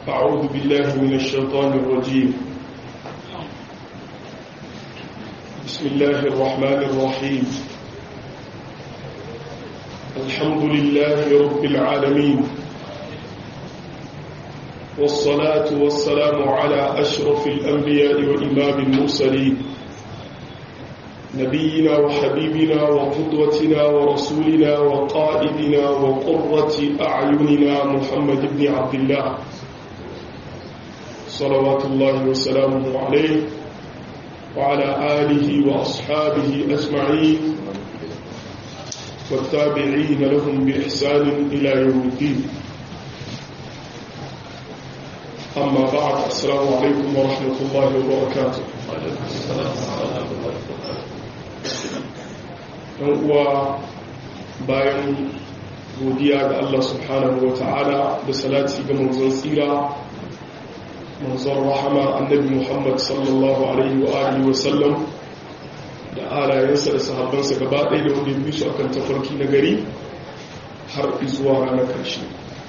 أعوذ بالله من الشيطان الرجيم بسم الله الرحمن الرحيم الحمد لله رب العالمين والصلاة والسلام على أشرف الأنبياء وإمام المرسلين نبينا وحبيبنا وقدوتنا ورسولنا وقائدنا وقرة أعيننا محمد بن عبد الله صلوات الله وسلامه عليه وعلى آله وأصحابه أجمعين والتابعين لهم بإحسان إلى يوم الدين أما بعد السلام عليكم ورحمة الله وبركاته uwa bayan godiya ga Allah subhanahu wa ta'ala da salati ga manzon tsira manzon rahama annabi Muhammad sallallahu alaihi wa alihi wa sallam da alayensa da sahabbansa gaba ɗaya da wanda bi su akan tafarki na gari har zuwa ranar ƙarshe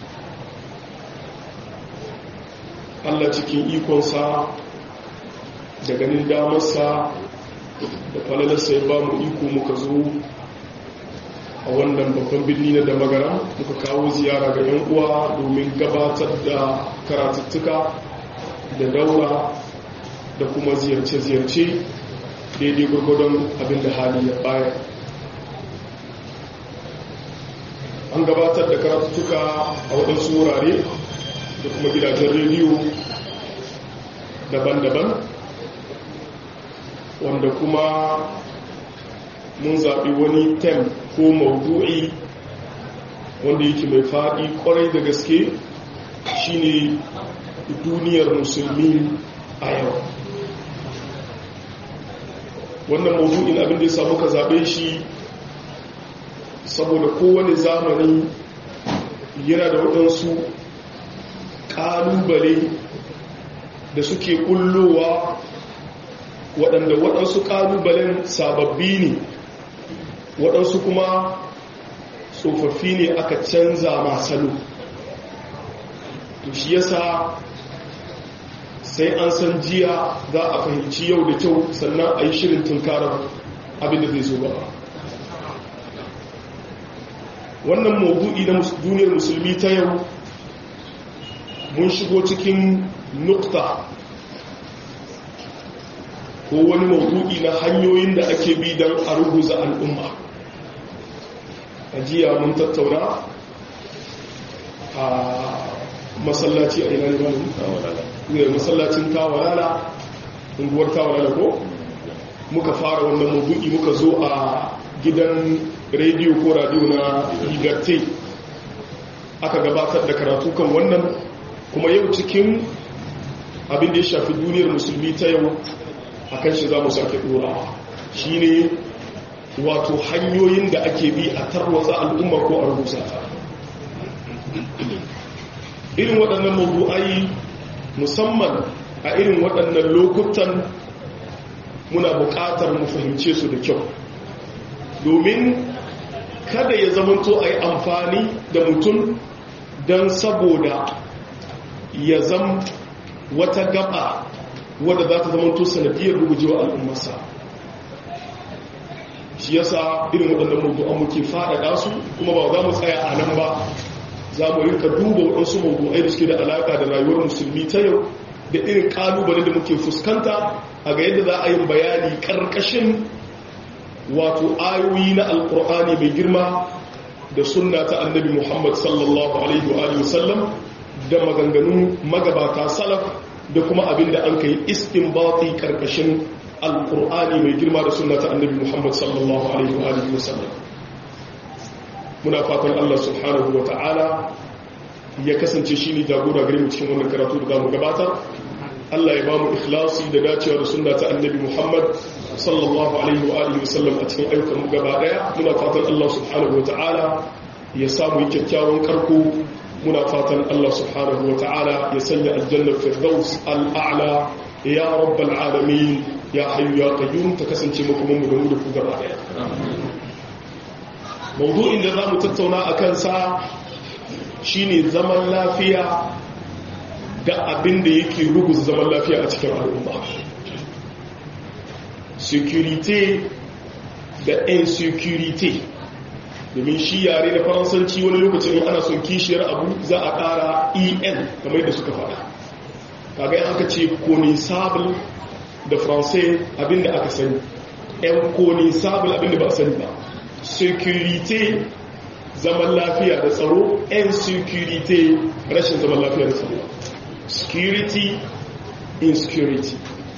Allah cikin ikonsa da ganin damarsa da falalarsa ya ba mu iko muka zo a wannan babban birni na da magara muka kawo ziyara ga 'yan uwa domin gabatar da karatuttuka da daura da kuma ziyarce-ziyarce daidai gwargwadon abin da hali ya baya an gabatar da karatuttuka a waɗansu wurare da kuma gidajen rediyo daban-daban wanda kuma mun zaɓi wani tem ko maudu'i wanda yake mai faɗi ƙwarai da gaske shine duniyar musulmi a yau wannan maudu'in abin da ya samu ka zaɓe shi saboda kowane zamani yana da waɗansu ƙalubale da suke ƙullowa waɗanda waɗansu ƙalubalen sababbi ne waɗansu kuma tsofaffi ne aka canza masalo to shi yasa sai an san jiya za a fahimci yau da kyau sannan a yi shirin tunkarar abinda zai zo gaba wannan maudu'i na duniyar musulmi ta yau mun shigo cikin nukta ko wani maudu'i na hanyoyin da ake bi don a ruguza al'umma a jiya mun tattauna a masallaci a ina ne masallacin tawalala unguwar tawalala ko muka fara wannan maudu'i muka zo a gidan rediyo ko radio na liberté aka gabatar da karatu kan wannan kuma yau cikin abin da ya shafi duniyar musulmi ta yau a kan shi za mu sake ɗorawa shi ne wato hanyoyin da ake bi a tarwatsa al'umma ko a rubuta ta irin waɗannan mabu'ai musamman a irin waɗannan lokutan muna buƙatar mu fahimce su da kyau domin kada ya zamanto a yi amfani da mutum don saboda ya zam wata gaba wadda za ta zama to sanadiyar rugujewa al'ummarsa shi yasa irin waɗannan mawdu'an muke faɗaɗa su kuma ba za mu tsaya a nan ba za mu rinka duba waɗansu mawdu'ai da suke da alaƙa da rayuwar musulmi ta yau da irin ƙalubale da muke fuskanta a ga yadda za a yi bayani ƙarƙashin wato ayoyi na alƙur'ani mai girma da sunna ta annabi muhammad sallallahu alaihi wa sallam da maganganun magabata salaf da kuma abin da an kai istinbati karkashin alkur'ani mai girma da sunna ta annabi muhammad sallallahu alaihi wa alihi wasallam muna fatan allah subhanahu wa ta'ala ya kasance shine jagora gare mu cikin wannan karatu da zamu gabatar allah ya ba mu ikhlasi da dacewa da sunna ta annabi muhammad sallallahu alaihi wa alihi wasallam a cikin ayyukan mu gaba daya muna fatan allah subhanahu wa ta'ala ya samu kyakkyawan karko muna fatan Allah subhanahu wa ta'ala ya sanya aljannar firdaus al'a'la ya rabbal alamin ya hayyu ya qayyum ta kasance makoman mu da mu da ku gaba daya mawdu'in da zamu tattauna akan sa shine zaman lafiya da abin da yake ruguza zaman lafiya a cikin al'umma security da insecurity domin shi yare da faransanci wani lokacin ana son kishiyar abu za a ƙara en kamar da suka faɗa kaga yin aka ce conisable da faransai abinda aka sani yan conisable abinda ba sani ba security zaman lafiya da tsaro yan security rashin zaman lafiya da tsaro security insecurity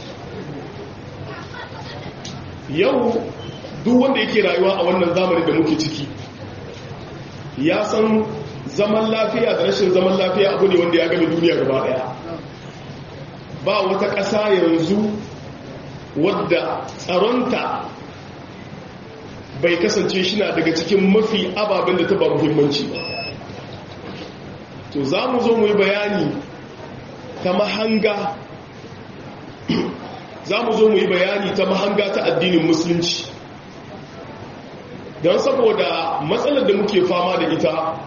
yau duk wanda yake rayuwa a wannan zamanin da muke ciki ya san zaman lafiya da rashin zaman lafiya abu ne wanda ya gami duniya gaba daya ba wata ƙasa yanzu wadda tsaronta bai kasance shi na daga cikin mafi ababen da ta ba muhimmanci ba to za mu zo mu yi bayani ta mahanga za mu zo mu yi bayani ta mahanga ta addinin musulunci don saboda matsalar da muke fama da ita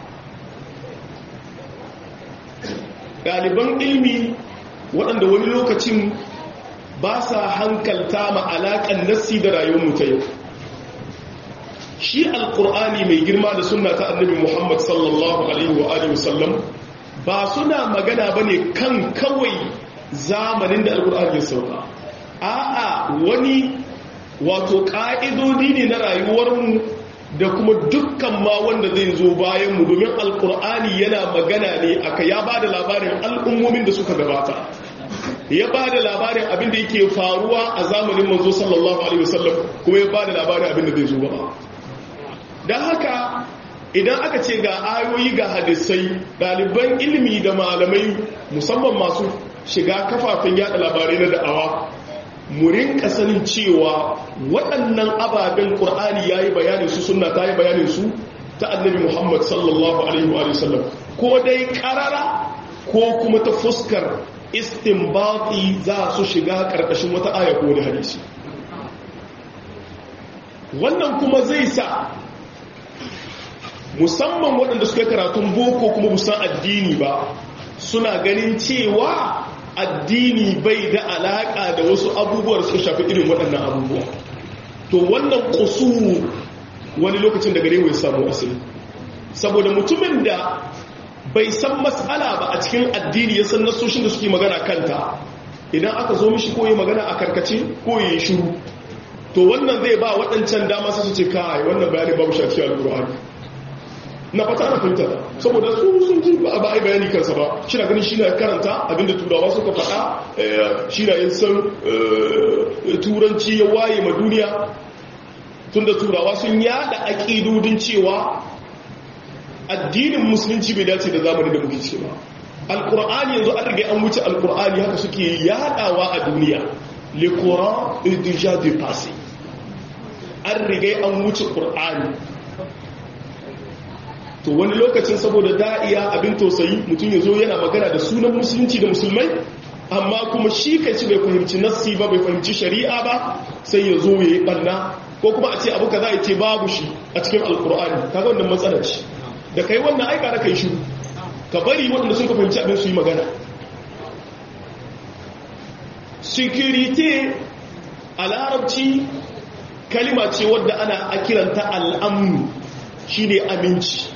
ɗaliban ilmi waɗanda wani lokacin ba sa hankalta ma alaƙan nassi da rayuwar ta yau shi alƙur'ani mai girma da suna ta annabi muhammad sallallahu alaihi wa alihi wasallam ba suna magana ba ne kan kawai zamanin da alƙur'ani ya sauka a'a wani wato ƙa'idodi ne na rayuwarmu da kuma dukkan ma wanda zai zo bayanmu domin alƙur'ani yana magana ne aka ya ba da labarin al'ummomin da suka gabata ya ba da labarin abin da yake faruwa a zamanin manzo sallallahu alaihi wasallam kuma ya ba da labarin abin da zai zo gaba don haka idan aka ce ga ayoyi ga hadisai ɗaliban ilimi da malamai musamman masu shiga kafafen yada labarai na da'awa mu rinka sanin cewa waɗannan ababen ƙur'ani ya yi bayanin su suna ta yi bayanin su ta annabi muhammad sallallahu alaihi wa sallam ko dai ƙarara ko kuma ta fuskar istinbati za su shiga ƙarƙashin wata aya ko wani hadisi wannan kuma zai sa musamman waɗanda suka karatun boko kuma musan addini ba suna ganin cewa addini bai da alaƙa da wasu abubuwar suka shafi irin waɗannan abubuwa to wannan ƙusu wani lokacin da gare ya samu asali saboda mutumin da bai san matsala ba a cikin addini ya san nasoshin da suke magana kanta idan aka zo mishi koyi magana a karkace ko yi shiru to wannan zai ba waɗancan dama su ce kai wannan bayanin babu shafi al-qur'ani na fata na fahimta saboda su sun ji ba a yi bayani kansa ba shi na ganin shi na karanta abinda turawa suka faɗa shi na yin san turanci ya waye ma duniya tunda turawa sun yada aƙidudin cewa addinin musulunci bai dace da zamani da muke cewa alkur'ani yanzu an rage an wuce alkur'ani haka suke yadawa a duniya le coran est déjà dépassé an rage an wuce qur'ani to wani lokacin saboda da'iya abin tausayi mutum ya zo yana magana da sunan musulunci da musulmai amma kuma shi kai ci bai fahimci nassi ba bai fahimci shari'a ba sai ya zo ya yi ɓanna ko kuma a ce abu ka za a ce babu shi a cikin alkur'ani kaga wannan matsalar shi da kai wannan aika na kai shiru ka bari waɗanda sun ka fahimci abin su yi magana security a larabci kalima ce wadda ana akiranta al'amnu shi ne aminci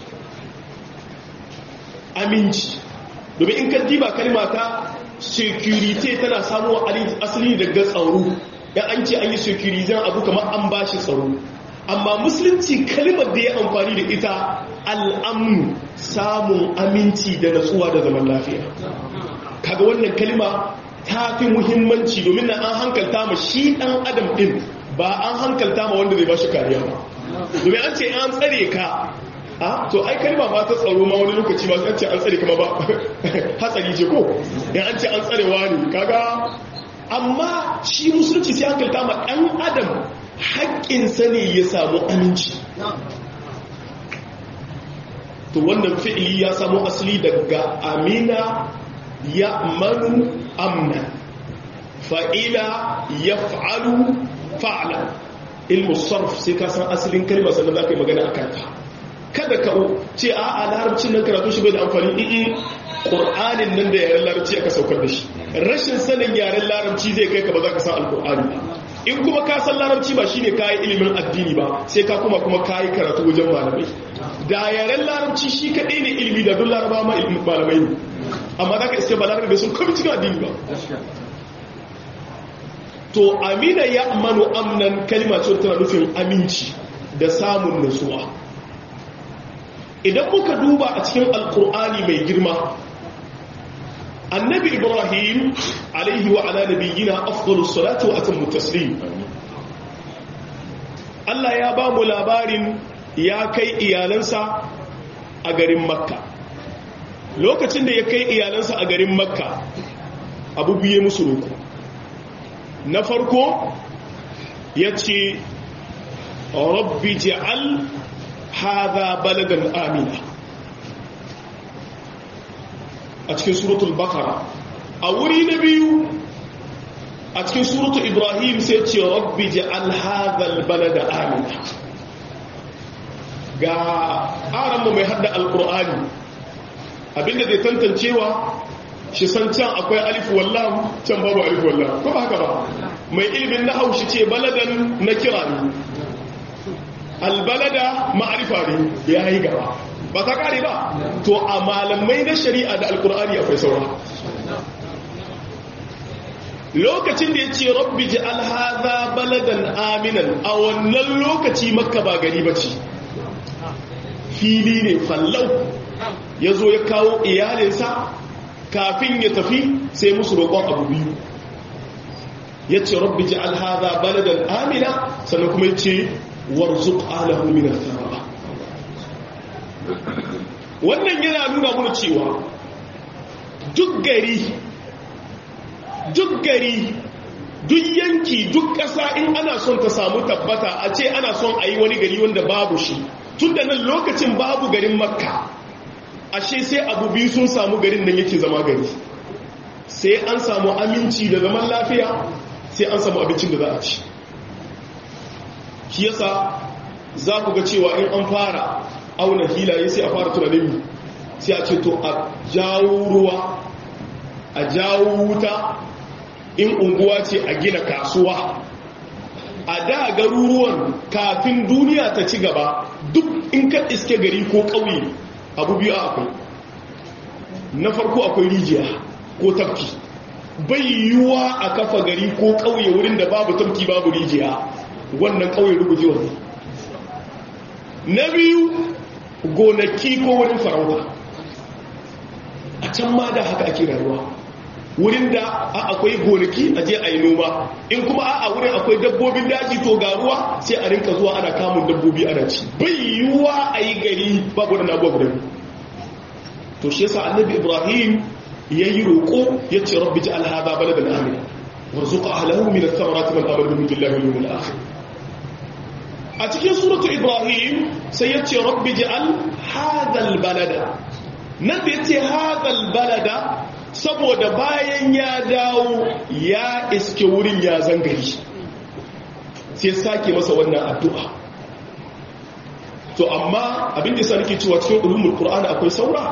aminci domin in ka diba kalima ta security tana samuwa asali daga tsaro dan an ce an yi security abu kamar an bashi tsaro amma musulunci kalimar da ya amfani da ita al'amnu samun aminci da natsuwa da zaman lafiya kaga wannan kalima ta fi muhimmanci domin na an hankalta ma shi dan adam din ba an hankalta ma wanda zai ba shi kariya ba domin an ce an tsare ka a to ai kalma ba ta tsaro ma wani lokaci ba an ce an tsare kama ba hatsari ce ko yan an ce an tsarewa ne kaga amma shi musulunci sai hankalta ma dan adam haƙƙinsa ne ya samu aminci to wannan fi'ili ya samu asali daga amina ya manu amna fa'ila ya fa'alu fa'ala ilmu sarf sai ka san asalin kalma sannan za ka yi magana a kanta kada ka ce a a larabcin nan karatu shi bai da amfani i'i ƙur'anin nan da yaren larabci aka saukar da shi rashin sanin yaren larabci zai kai ka ba za ka san alƙur'ani ba in kuma ka san larabci ba shine kayi ilimin addini ba sai ka kuma kuma kayi karatu wajen malamai da yaren larabci shi kaɗai ne ilimi da duk laraba ma ilimin malamai ne amma za ka iske ba larabe sun kami cikin addini ba to amina ya amanu amnan kalma ce tana nufin aminci da samun nutsuwa idan muka duba a cikin alkur'ani mai girma annabi ibrahim alaihi wa ala nabiyyina afdalus salatu wa atammu taslim Allah ya ba mu labarin ya kai iyalansa a garin makka lokacin da ya kai iyalansa a garin makka abu biye musu roku na farko ya ce rabbi ji'al hadha baladan amina a cikin suratul bakara a wuri na biyu a cikin suratul ibrahim sai ce rabbi ji'al hadha balada amina ga aranmu mai hadda alkur'ani abinda zai tantancewa shi san can akwai alif wallahu can babu alif wallahu ko ba haka ba mai ilimin na haushi ce baladan na kira ne albalada ma'arifa ne ya yi gaba ba ta kare ba to a malamai na shari'a da alkur'ani akwai saura lokacin da ya ce rabbi ji alhaza baladan aminan a wannan lokaci makka ba gari ba ce fili ne fallau ya zo ya kawo iyalinsa kafin ya tafi sai musu roƙon abu biyu ya ce rabbi ji alhaza baladan amina sannan kuma ya ce warzuk alahu min al-thamara wannan yana nuna mana cewa duk gari duk gari duk yanki duk ƙasa in ana son ta samu tabbata a ce ana son a yi wani gari wanda babu shi tun da nan lokacin babu garin makka ashe sai abu biyu sun samu garin nan yake zama gari sai an samu aminci da zaman lafiya sai an samu abincin da za a ci shi yasa za ku ga cewa in an fara auna hilaye sai a fara tunanin sai a ce to a jawo ruwa a jawo wuta in unguwa ce a gina kasuwa a da garuruwan kafin duniya ta ci gaba duk in ka iske gari ko ƙauye abu biyu akwai na farko akwai rijiya ko tafki bai yiwuwa a kafa gari ko ƙauye wurin da babu tafki babu rijiya wannan ƙauye rugujewa ne na biyu gonaki ko wurin farauta a can ma da haka ake rayuwa wurin da akwai gonaki a je a yi noma in kuma a wurin akwai dabbobin daji to ga ruwa sai a rinka zuwa ana kamun dabbobi ana ci bai yiwuwa a yi gari babu da nabuwa guda to shi yasa annabi ibrahim ya yi roƙo ya ce rabbi ji alhada baladan amina warzuqa ahlahu min ath-thamarati man amana billahi wal yawmil akhir a cikin suratu ibrahim sai ya ce rabbi ji al hadal balada nan da ya ce hadal balada saboda bayan ya dawo ya iske wurin ya zangari sai sake masa wannan addu'a to amma abin da sa nake cewa cikin ulumul qur'ani akwai saura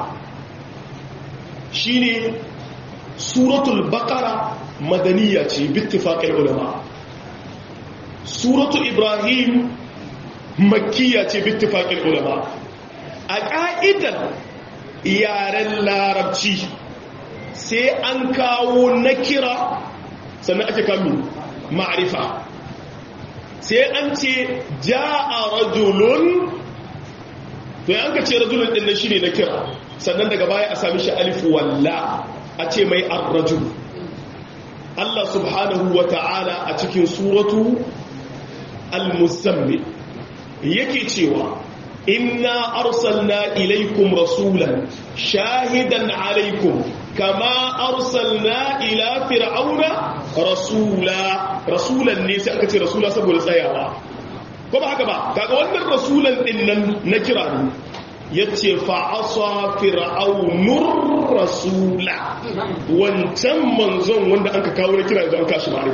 shine suratul baqara madaniya ce bittifaqil ulama suratu ibrahim makkiya ce bittifaqil ulama a ka'idar yaren larabci sai an kawo na kira sannan ake kami ma'arifa sai an ce ja'a rajulun to yanka ce rajulun din nan shine na kira sannan daga baya a sami shi alif walla a ce mai ar-rajul Allah subhanahu wa ta'ala a cikin suratu al-muzammil yake cewa inna arsalna ilaikum rasulan shahidan alaikum kama arsalna ila fir'auna rasula rasulan ne sai aka ce rasula saboda tsayawa ko ba haka ba kaga wannan rasulan din nan na kira ne yace fa asa fir'aunur rasula wancan manzon wanda aka kawo na kira idan kashi ma'arifi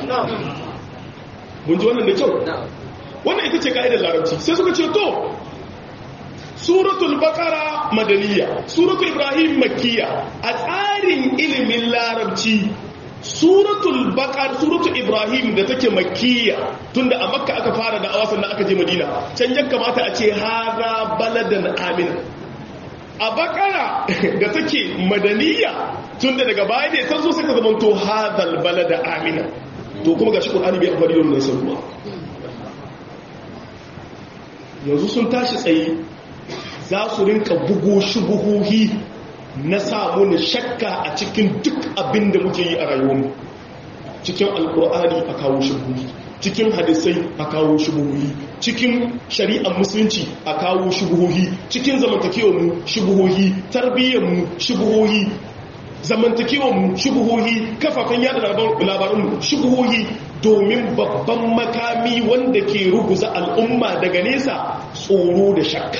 mun ji wannan da kyau wannan ita ce ka'idar larabci sai suka ce to suratul baqara madaniya suratul ibrahim makkiya a tsarin ilimin larabci suratul baqar suratul ibrahim da take makkiya tunda a makka aka fara da awasan da aka je madina can ya kamata a ce hada baladan amina a bakara da take madaniya tunda daga baya ne ta zo suka zama to hadal balada amina to kuma gashi qur'ani bai amfani da wannan sabuwa yanzu sun tashi tsaye za su rinka bugo shubuhuhi na samu na shakka a cikin duk abin da muke yi a rayuwarmu cikin alkur'ani a kawo shubuhi cikin hadisai a kawo shubuhi cikin shari'ar musulunci a kawo shubuhi cikin zamantakewarmu shubuhi tarbiyyarmu shubuhi zamantakewarmu shubuhi kafafen yada labarunmu shubuhi domin babban makami wanda ke ruguza al'umma daga nesa tsoro da shakka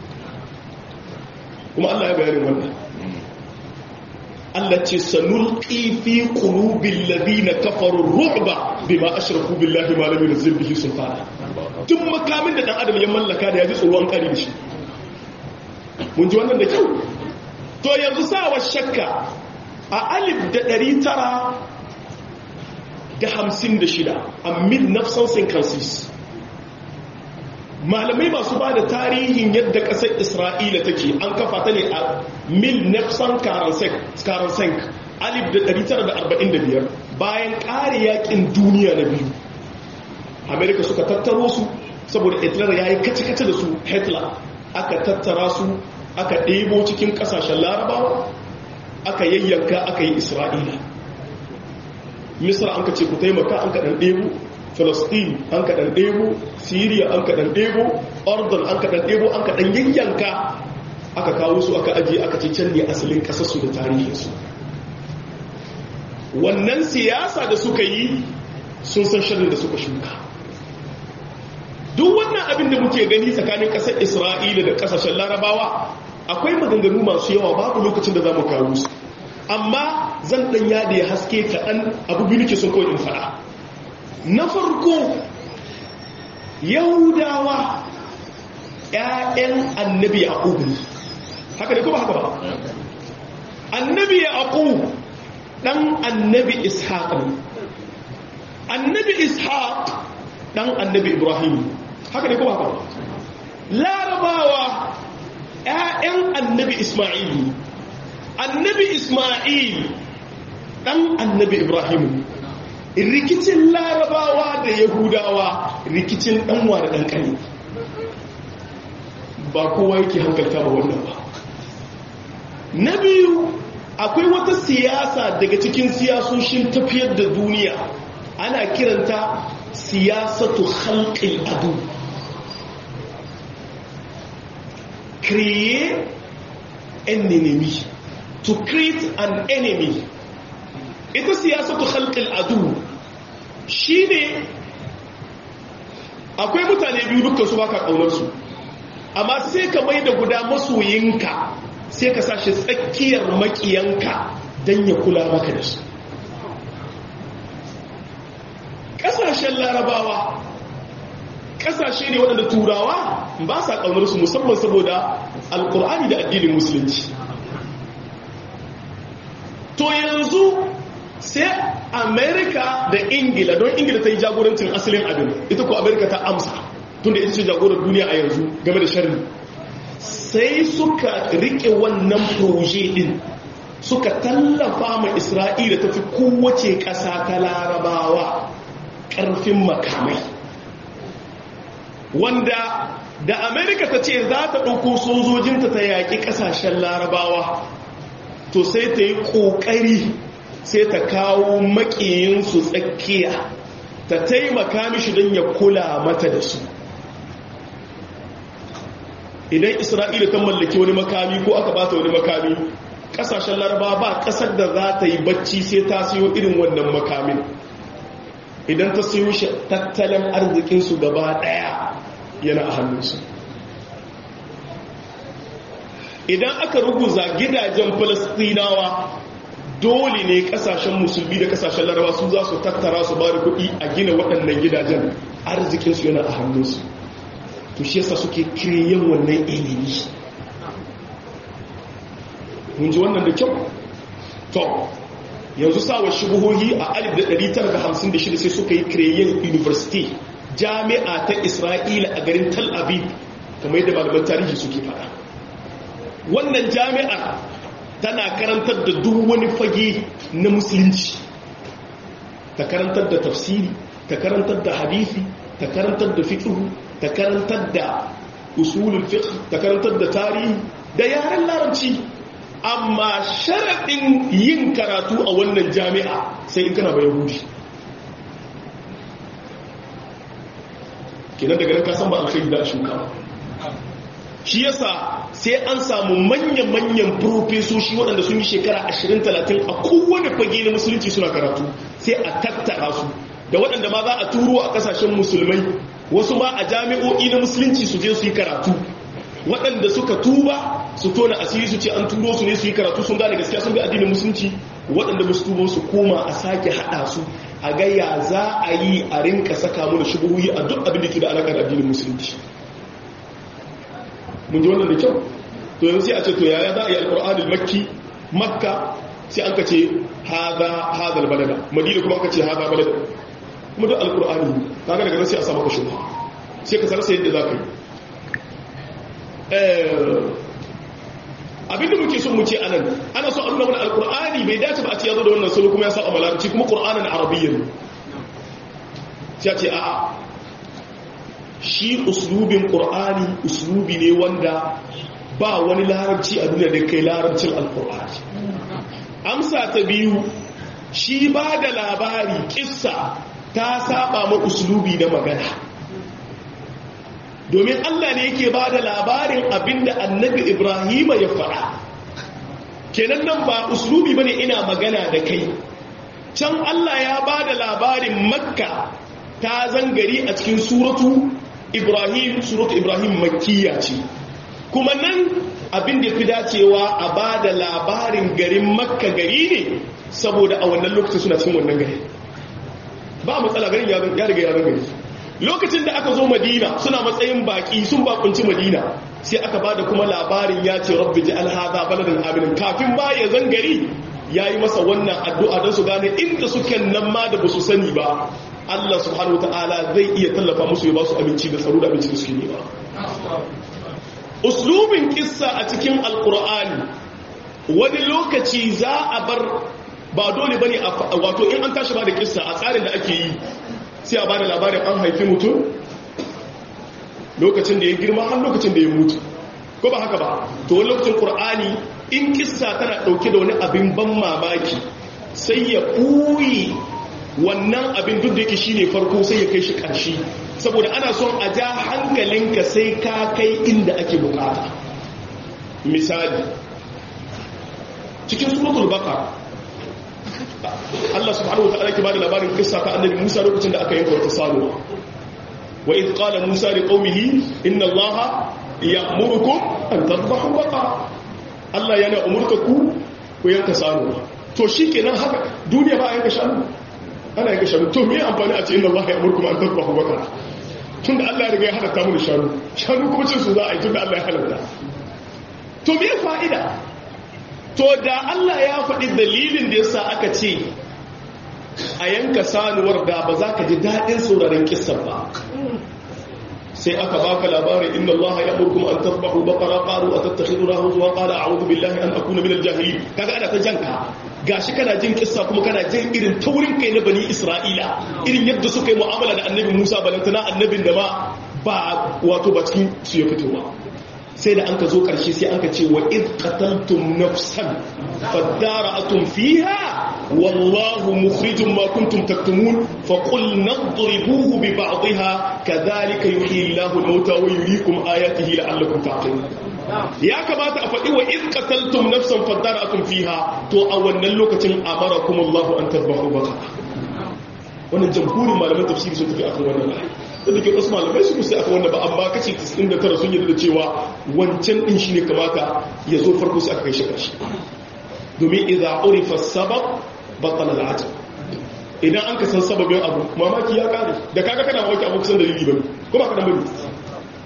kuma Allah ya bayanin wannan Allah ce sanulqi fi qulubil ladina kafaru ru'ba bima ashraku billahi ma lam yunzil bihi sultana duk makamin da dan adam ya mallaka da yaji tsoro an kare da shi mun ji wannan da kyau to yanzu sawa shakka a alif da ɗari tara da hamsin da shida a mil nafsan sinkansis malamai masu ba da tarihin yadda ƙasar isra'ila take an kafa ta ne a mil nafsan karansenk alif da ɗari tara da arba'in da biyar bayan ƙare yakin duniya na biyu amerika suka tattaro su saboda hitler ya yi kace-kace da su hitler aka tattara su aka ɗebo cikin ƙasashen larabawa aka yayyanka aka yi isra'ila misra an ka ce ku taimaka an kaɗan ɗebo falastin an kaɗan ɗebo siriya an kaɗan ɗebo ordon an kaɗan ɗebo an kaɗan yayyanka aka kawo su aka ajiye aka ce can ne asalin ƙasarsu da tarihinsu wannan siyasa da suka yi sun san shirin da suka shuka duk wannan abin da muke gani tsakanin ƙasar isra'ila da ƙasashen larabawa akwai maganganu masu yawa babu lokacin da za mu kawo su amma zan ɗan yada ya haske kaɗan abu biyu ke sun kawai in faɗa na farko yahudawa ‘ya'yan annabi a ne haka ne kuma haka ba annabi a ɗan annabi ishaq ne annabi ishaq ɗan annabi ibrahim haka ne kuma haka ba larabawa ‘ya'yan annabi Ismail annabi Ismail ɗan annabi Ibrahim rikicin larabawa da yahudawa rikicin ɗanwa da ɗanƙani ba kowa yake hankalta ba wannan ba na biyu akwai wata siyasa daga cikin siyasoshin tafiyar da duniya ana kiranta siyasatu halƙin adu create an enemy to create an enemy ita siyasatu khalqil adu shine akwai mutane biyu dukkan su baka kaunar su amma sai ka mai da guda masoyinka sai ka sashi tsakiyar makiyanka dan ya kula maka da su kasashen larabawa kasashe ne waɗanda turawa ba sa ƙaunar su musamman saboda alkur'ani da addinin musulunci to yanzu sai amerika da ingila don ingila ta yi jagorancin asalin abin ita ko amerika ta amsa tunda ita ce jagorar duniya a yanzu game da sharri sai suka rike wannan proje din suka tallafa ma isra'ila ta fi kowace ƙasa ta larabawa ƙarfin makamai wanda da amerika ta ce za ta ɗauko sojojinta ta yaƙi ƙasashen larabawa to sai ta yi ƙoƙari sai ta kawo maƙiyinsu tsakiya ta taimaka mishi don ya kula mata da su idan isra'ila ta mallaki wani makami ko aka bata wani makami ƙasashen larabawa ba ƙasar da za ta yi bacci sai ta siyo irin wannan makamin idan ta siyo shi tattalin arzikinsu gaba ɗaya yana a hannunsu idan aka ruguza gidajen falastinawa dole ne kasashen musulmi da kasashen larawa su za su tattara su ba da kuɗi a gina waɗannan gidajen arzikinsu yana a hannunsu to shi yasa suke kireyen wannan ilimi mun ji wannan da kyau to yanzu sawa shubuhohi a 1956 sai suka yi kireyen university jami'a ta isra'ila a garin tel aviv kamar yadda malaman tarihi suke fada wannan jami'ar tana karantar da duk wani fage na musulunci ta karantar da tafsiri ta karantar da hadisi ta karantar da fiqh ta karantar da usulul fiqh ta karantar da tarihi da yaren larabci amma sharaɗin yin karatu a wannan jami'a sai in kana ba yahudi kenan daga nan ka san ba alkhairi da shuka shi yasa sai an samu manyan-manyan profesoshi waɗanda sun yi shekara 20-30 a kowane fage na musulunci suna karatu sai a tattara su da waɗanda ma za a turo a ƙasashen musulmai wasu ma a jami'o'i na musulunci su je su yi karatu waɗanda suka tuba su tona asiri su ce an turo su ne su yi karatu sun gane gaskiya sun bi addinin musulunci waɗanda ba su tubo su koma a sake haɗa su a gaya za a yi a rinka saka mana shubuhuyi a duk abin da ke da alaƙar addinin musulunci mun ji wannan da kyau to yanzu sai a ce to yaya za a yi alƙur'anul makki makka sai an ka ce haza hazal balada madina kuma aka ce haza balada kuma duk alƙur'ani kaga daga nan sai a samu ka shubha sai ka sarasa yadda za ka yi abinda muke son mu ce anan ana so a nuna mana alkur'ani bai dace ba a ce ya zo da wannan salo kuma ya sa a malarci kuma qur'anin arabiyyan sai ce a'a shi uslubin qur'ani uslubi ne wanda ba wani larabci a duniya da kai larabcin alkur'ani amsa ta biyu shi ba da labari kissa ta saba ma uslubi na magana domin Allah ne yake ba da labarin abinda annabi Ibrahim ya faɗa kenan nan ba uslubi bane ina magana da kai can Allah ya ba da labarin makka ta zangari a cikin suratu Ibrahim suratu Ibrahim makkiya ce kuma nan abin da fi dacewa a ba da labarin garin makka gari ne saboda a wannan lokacin suna cikin wannan gari ba matsala garin ya riga ya gari lokacin da aka zo madina suna matsayin baki sun bakunci madina sai aka ba da kuma labarin ya ce rabbi ji alhaza baladin aminin kafin ba ya zangari ya yi masa wannan addu'a don su gane inda suke nan ma da ba su sani ba Allah subhanahu ta'ala zai iya tallafa musu ya ba su abinci da tsaro da abinci da suke nema uslubin kissa a cikin alkur'ani wani lokaci za a bar ba dole bane wato in an tashi ba da kissa a tsarin da ake yi sai a bada labarin an haifi mutum lokacin da ya girma har lokacin da ya mutu ko ba haka ba to wani lokacin qur'ani in kissa tana dauke da wani abin ban mamaki sai ya ɓuyi wannan abin duk da yake shine farko sai ya kai shi ƙarshe saboda ana son a ja hankalinka sai ka kai inda ake bukata misali cikin suratul baqara Allah subhanahu wataala ke bada labarin kissa ta annabi Musa lokacin da aka yanka wata sanuwa wa idh qala Musa li qaumihi inna Allah ya'murukum an tadhbahu baqara Allah yana umurta ku ku yanka sanuwa to shikenan haka duniya ba a yanka shanu ana yanka shanu to me amfani a ce inna Allah ya'murukum an tadhbahu baqara tunda Allah ya riga ya halatta mu da shanu shanu kuma cin su za a yi tunda Allah ya halatta to me fa'ida to da Allah ya faɗi dalilin da yasa aka ce a yanka sanuwar da ba za ka ji daɗin sauraron kissan ba sai aka baka labarin inna Allah ya amurkum an tasbahu baqara qalu atattakhiduna huzwa qala a'udhu billahi an akuna minal jahilin kaga ana ta janka gashi kana jin kissa kuma kana jin irin taurin kai na bani Isra'ila irin yadda suka yi mu'amala da annabi Musa balantana annabin da ba ba wato ba cikin su ya fito ba sai da an ka zo ƙarshe sai an ka ce wa id qataltum nafsan fadara'atum fiha wallahu mukhrijum ma kuntum taktumun fa qul nadribuhu bi ba'dihha kadhalika yuhyi Allahu al-mauta wa yuriikum ayatihi la'allakum taqilun ya kamata a faɗi wa id qataltum nafsan fadara'atum fiha to a wannan lokacin amarakum Allahu an tadhbahu baqara wannan jamhurin malaman tafsiri sun tafi akan wannan ayat da ke wasu malamai su musu aka wanda ba amma kace 99 sun yi da cewa wancan din shine kamata ya zo farko sai aka kai shi karshe domin idza urifa sabab batala al'ajab idan an ka san sababin abu mamaki ya kare da kaga kana mamaki abu kusan dalili bane ko ba ka dan bane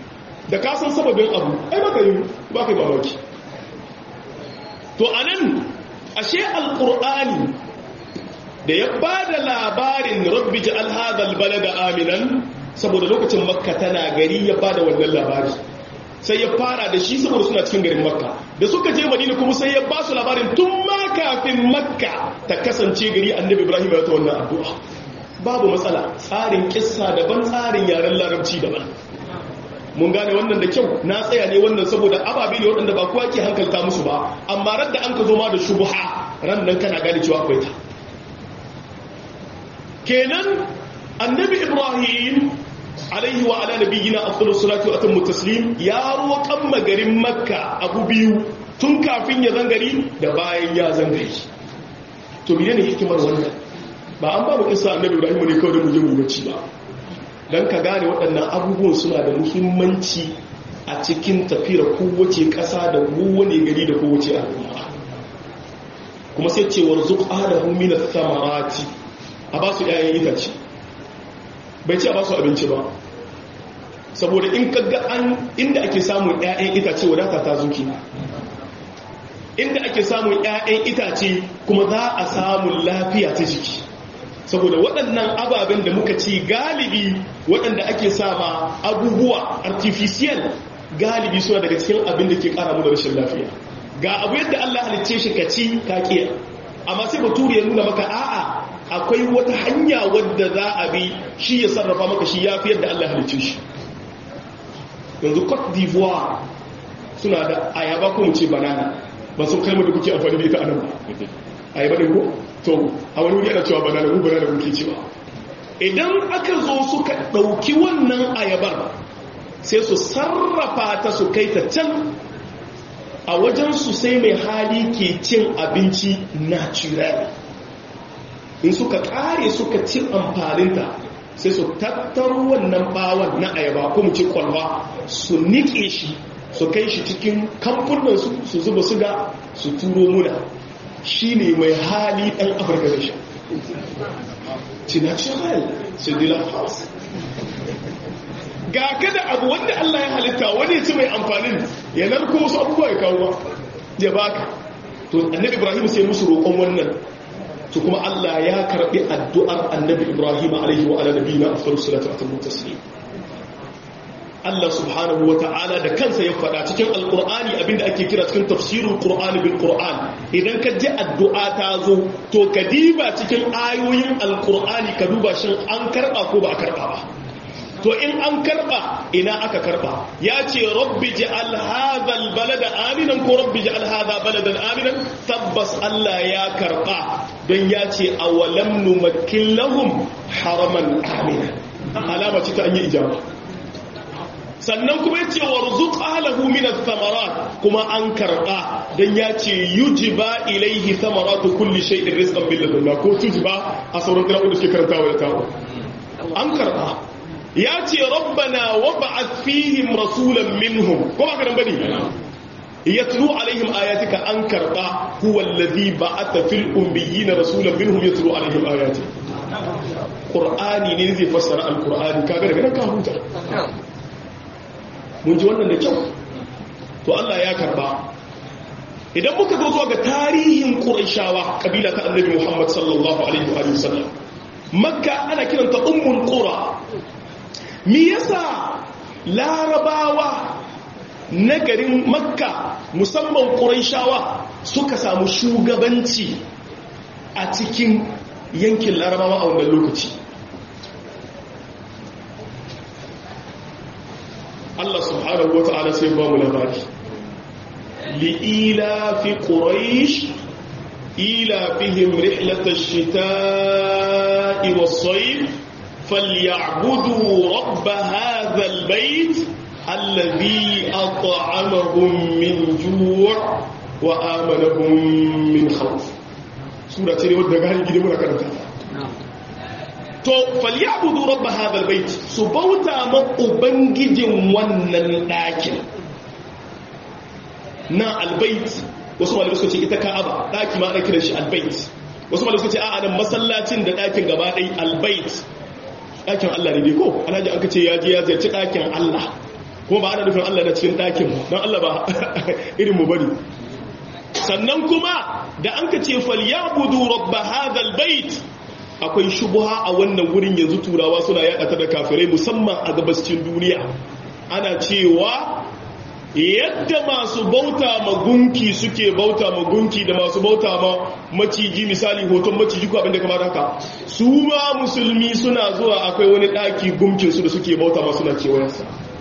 da ka san sababin abu ai baka yi ba ka yi mamaki to anan ashe alqur'ani da ya ba da labarin rabbi ja'al hadha albalada aminan saboda lokacin makka tana gari ya ba da wannan labari sai ya fara da shi saboda suna cikin garin makka da suka je madina kuma sai ya ba su labarin tun ma kafin makka ta kasance gari annabi ibrahim ya ta wannan addu'a babu matsala tsarin kissa daban tsarin yaren larabci daban mun gane wannan da kyau na tsaya ne wannan saboda ababe ne waɗanda ba kowa ke hankalta musu ba amma ran da an ka zo ma da shubuha ran nan kana gane cewa akwai ta kenan annabi ibrahim alaihi wa ala nabiyina afdalus salatu wa atammu taslim ya roƙan magarin makka abu biyu tun kafin ya zangari da bayan ya zangari to menene hikimar wannan ba an babu kissa annabi ibrahim ne kawai da mu je mu bacci ba dan ka gane waɗannan abubuwan suna da muhimmanci a cikin tafiyar kowace ƙasa da kowane gari da kowace al'umma kuma sai ce warzuq ahlahu min ath-thamarati a ba su ƴaƴan itace bai ce a ba su abinci ba saboda in kaga an inda ake samun ƴaƴan itace wadata ta zuki inda ake samun ƴaƴan itace kuma za a samu lafiya ta jiki saboda waɗannan ababen da muka ci galibi waɗanda ake sama abubuwa artificial galibi suna daga cikin abin da ke ƙara mu da rashin lafiya ga abu yadda Allah halicce shi ka ci ka kiya amma sai bature ya nuna maka a'a akwai wata hanya wadda za a bi shi ya sarrafa maka shi ya fi yadda Allah halicce shi yanzu Cote d'Ivoire suna da ayaba ko mu ce banana ba sun kalmar da kuke amfani da ita anan ba ayaba ne ko to a wani wuri ana cewa banana mu banana muke cewa idan aka zo suka dauki wannan ayabar sai su sarrafa ta su kai ta can a wajen su sai mai hali ke cin abinci natural in suka kare suka ci amfaninta sai su tattaro wannan bawon na ayaba ko mu ce kwalba su nike shi su kai shi cikin kamfunansu su zuba suga su turo muna shi ne mai hali ɗan afirka da shi natural sai dila house ga kada abu wanda allah ya halitta wani ya ci mai amfanin ya narko wasu abubuwa ya kawo ya baka to annabi ibrahim sai musu roƙon wannan to kuma Allah ya karbi addu'ar annabi Ibrahim alaihi wa ala nabiyina afdalus salatu wa taslim Allah subhanahu wa ta'ala da kansa ya faɗa cikin alqur'ani abinda ake kira cikin tafsirul qur'ani bil qur'an idan ka ji addu'a ta zo to ka diba cikin ayoyin alqur'ani ka duba shin an karba ko ba a karba ba to in an karba ina aka karba ya ce rabbi ja'al hadha albalada aminan ko rabbi ja'al hadha baladan aminan tabbas Allah ya karba don ya ce awalam numakkin lahum haraman amina alama ce ta an yi ijaba sannan kuma yace warzuq ahlahu min ath-thamarat kuma an karba dan yace yujiba ilayhi thamaratu kulli shay'in rizqan bil ladunna ko tujiba a sauran kirawo da suke karantawa da tawo an karba yace rabbana wab'ath fihim rasulan minhum ko ba ka dan bane yatlu alaihim ayatika an karba huwa alladhi ba'atha fil ummiyina rasulan minhum yatlu alaihim ayati qur'ani ne zai fassara alqur'ani kaga daga nan ka huta mun ji wannan da kyau to Allah ya karba idan muka zo zuwa ga tarihin quraishawa kabila ta annabi Muhammad sallallahu alaihi wa sallam makka ana kiranta ummul qura me yasa larabawa na garin makka musamman quraishawa suka samu shugabanci a cikin yankin larabawa a wannan lokaci Allah subhanahu wa ta'ala sai ba mu labari li'ila fi quraish ila fihim rihlatash shita'i was-sayf falyabudu rabb hadha al-bayt alladhi at'amahum min ju' wa amanahum min khawf sura ce wadda gani gidan muna karanta to falyabudu rabb hadha albayt su bauta ma ubangijin wannan dakin na albayt wasu malamai suka ce ita ka'aba daki ma ana kiran shi albayt wasu malamai suka ce a'a nan masallacin da dakin gaba ɗaya albayt dakin Allah ne dai ko alhaji an kace ya je ya ziyarci dakin Allah kuma ba ana nufin Allah na cikin ɗakin ba don Allah ba irin mu bari sannan kuma da an ka ce falyabudu rabba hadal bait akwai shubuha a wannan wurin yanzu turawa suna yada ta da kafirai musamman a gabascin duniya ana cewa yadda masu bauta ma gunki suke bauta ma gunki da masu bauta ma maciji misali hoton maciji ko abinda kamar haka su ma musulmi suna zuwa akwai wani daki gunkin su da suke bauta ma suna kewayensa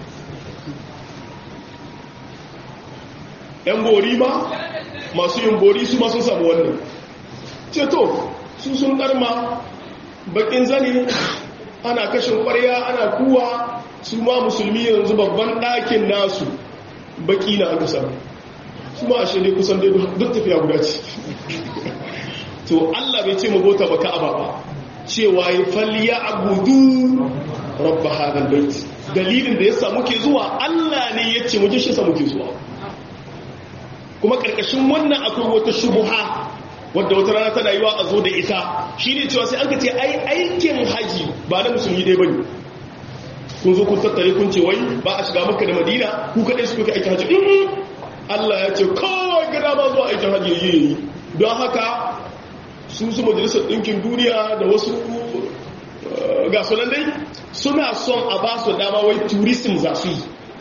yan bori ma masu yin bori su ma sun samu wannan ceto su sun ɗarma bakin zane ana kashin ƙwarya ana kuwa su ma musulmi yanzu babban ɗakin nasu baki na aka samu su ma ashe ne kusan dai duk tafiya guda ce to allah bai ce magota ba ka'aba ba cewa ya falliya abudu rabba hadal bait dalilin da ya samu ke zuwa allah ne ya ce muje shi samu ke zuwa kuma ƙarƙashin wannan akwai wata shubuha wadda wata rana tana yiwa a zo da ita shi ne cewa sai an ka ce ai aikin haji ba na musulmi ɗaya bane kun zo kun tattare kun ce wai ba a shiga maka da madina ku kaɗai su kuka aikin haji in allah ya ce kawai gada ba zuwa aikin haji ya yi don haka su su majalisar ɗinkin duniya da wasu ga sunan dai suna son a ba su dama wai tourism za su yi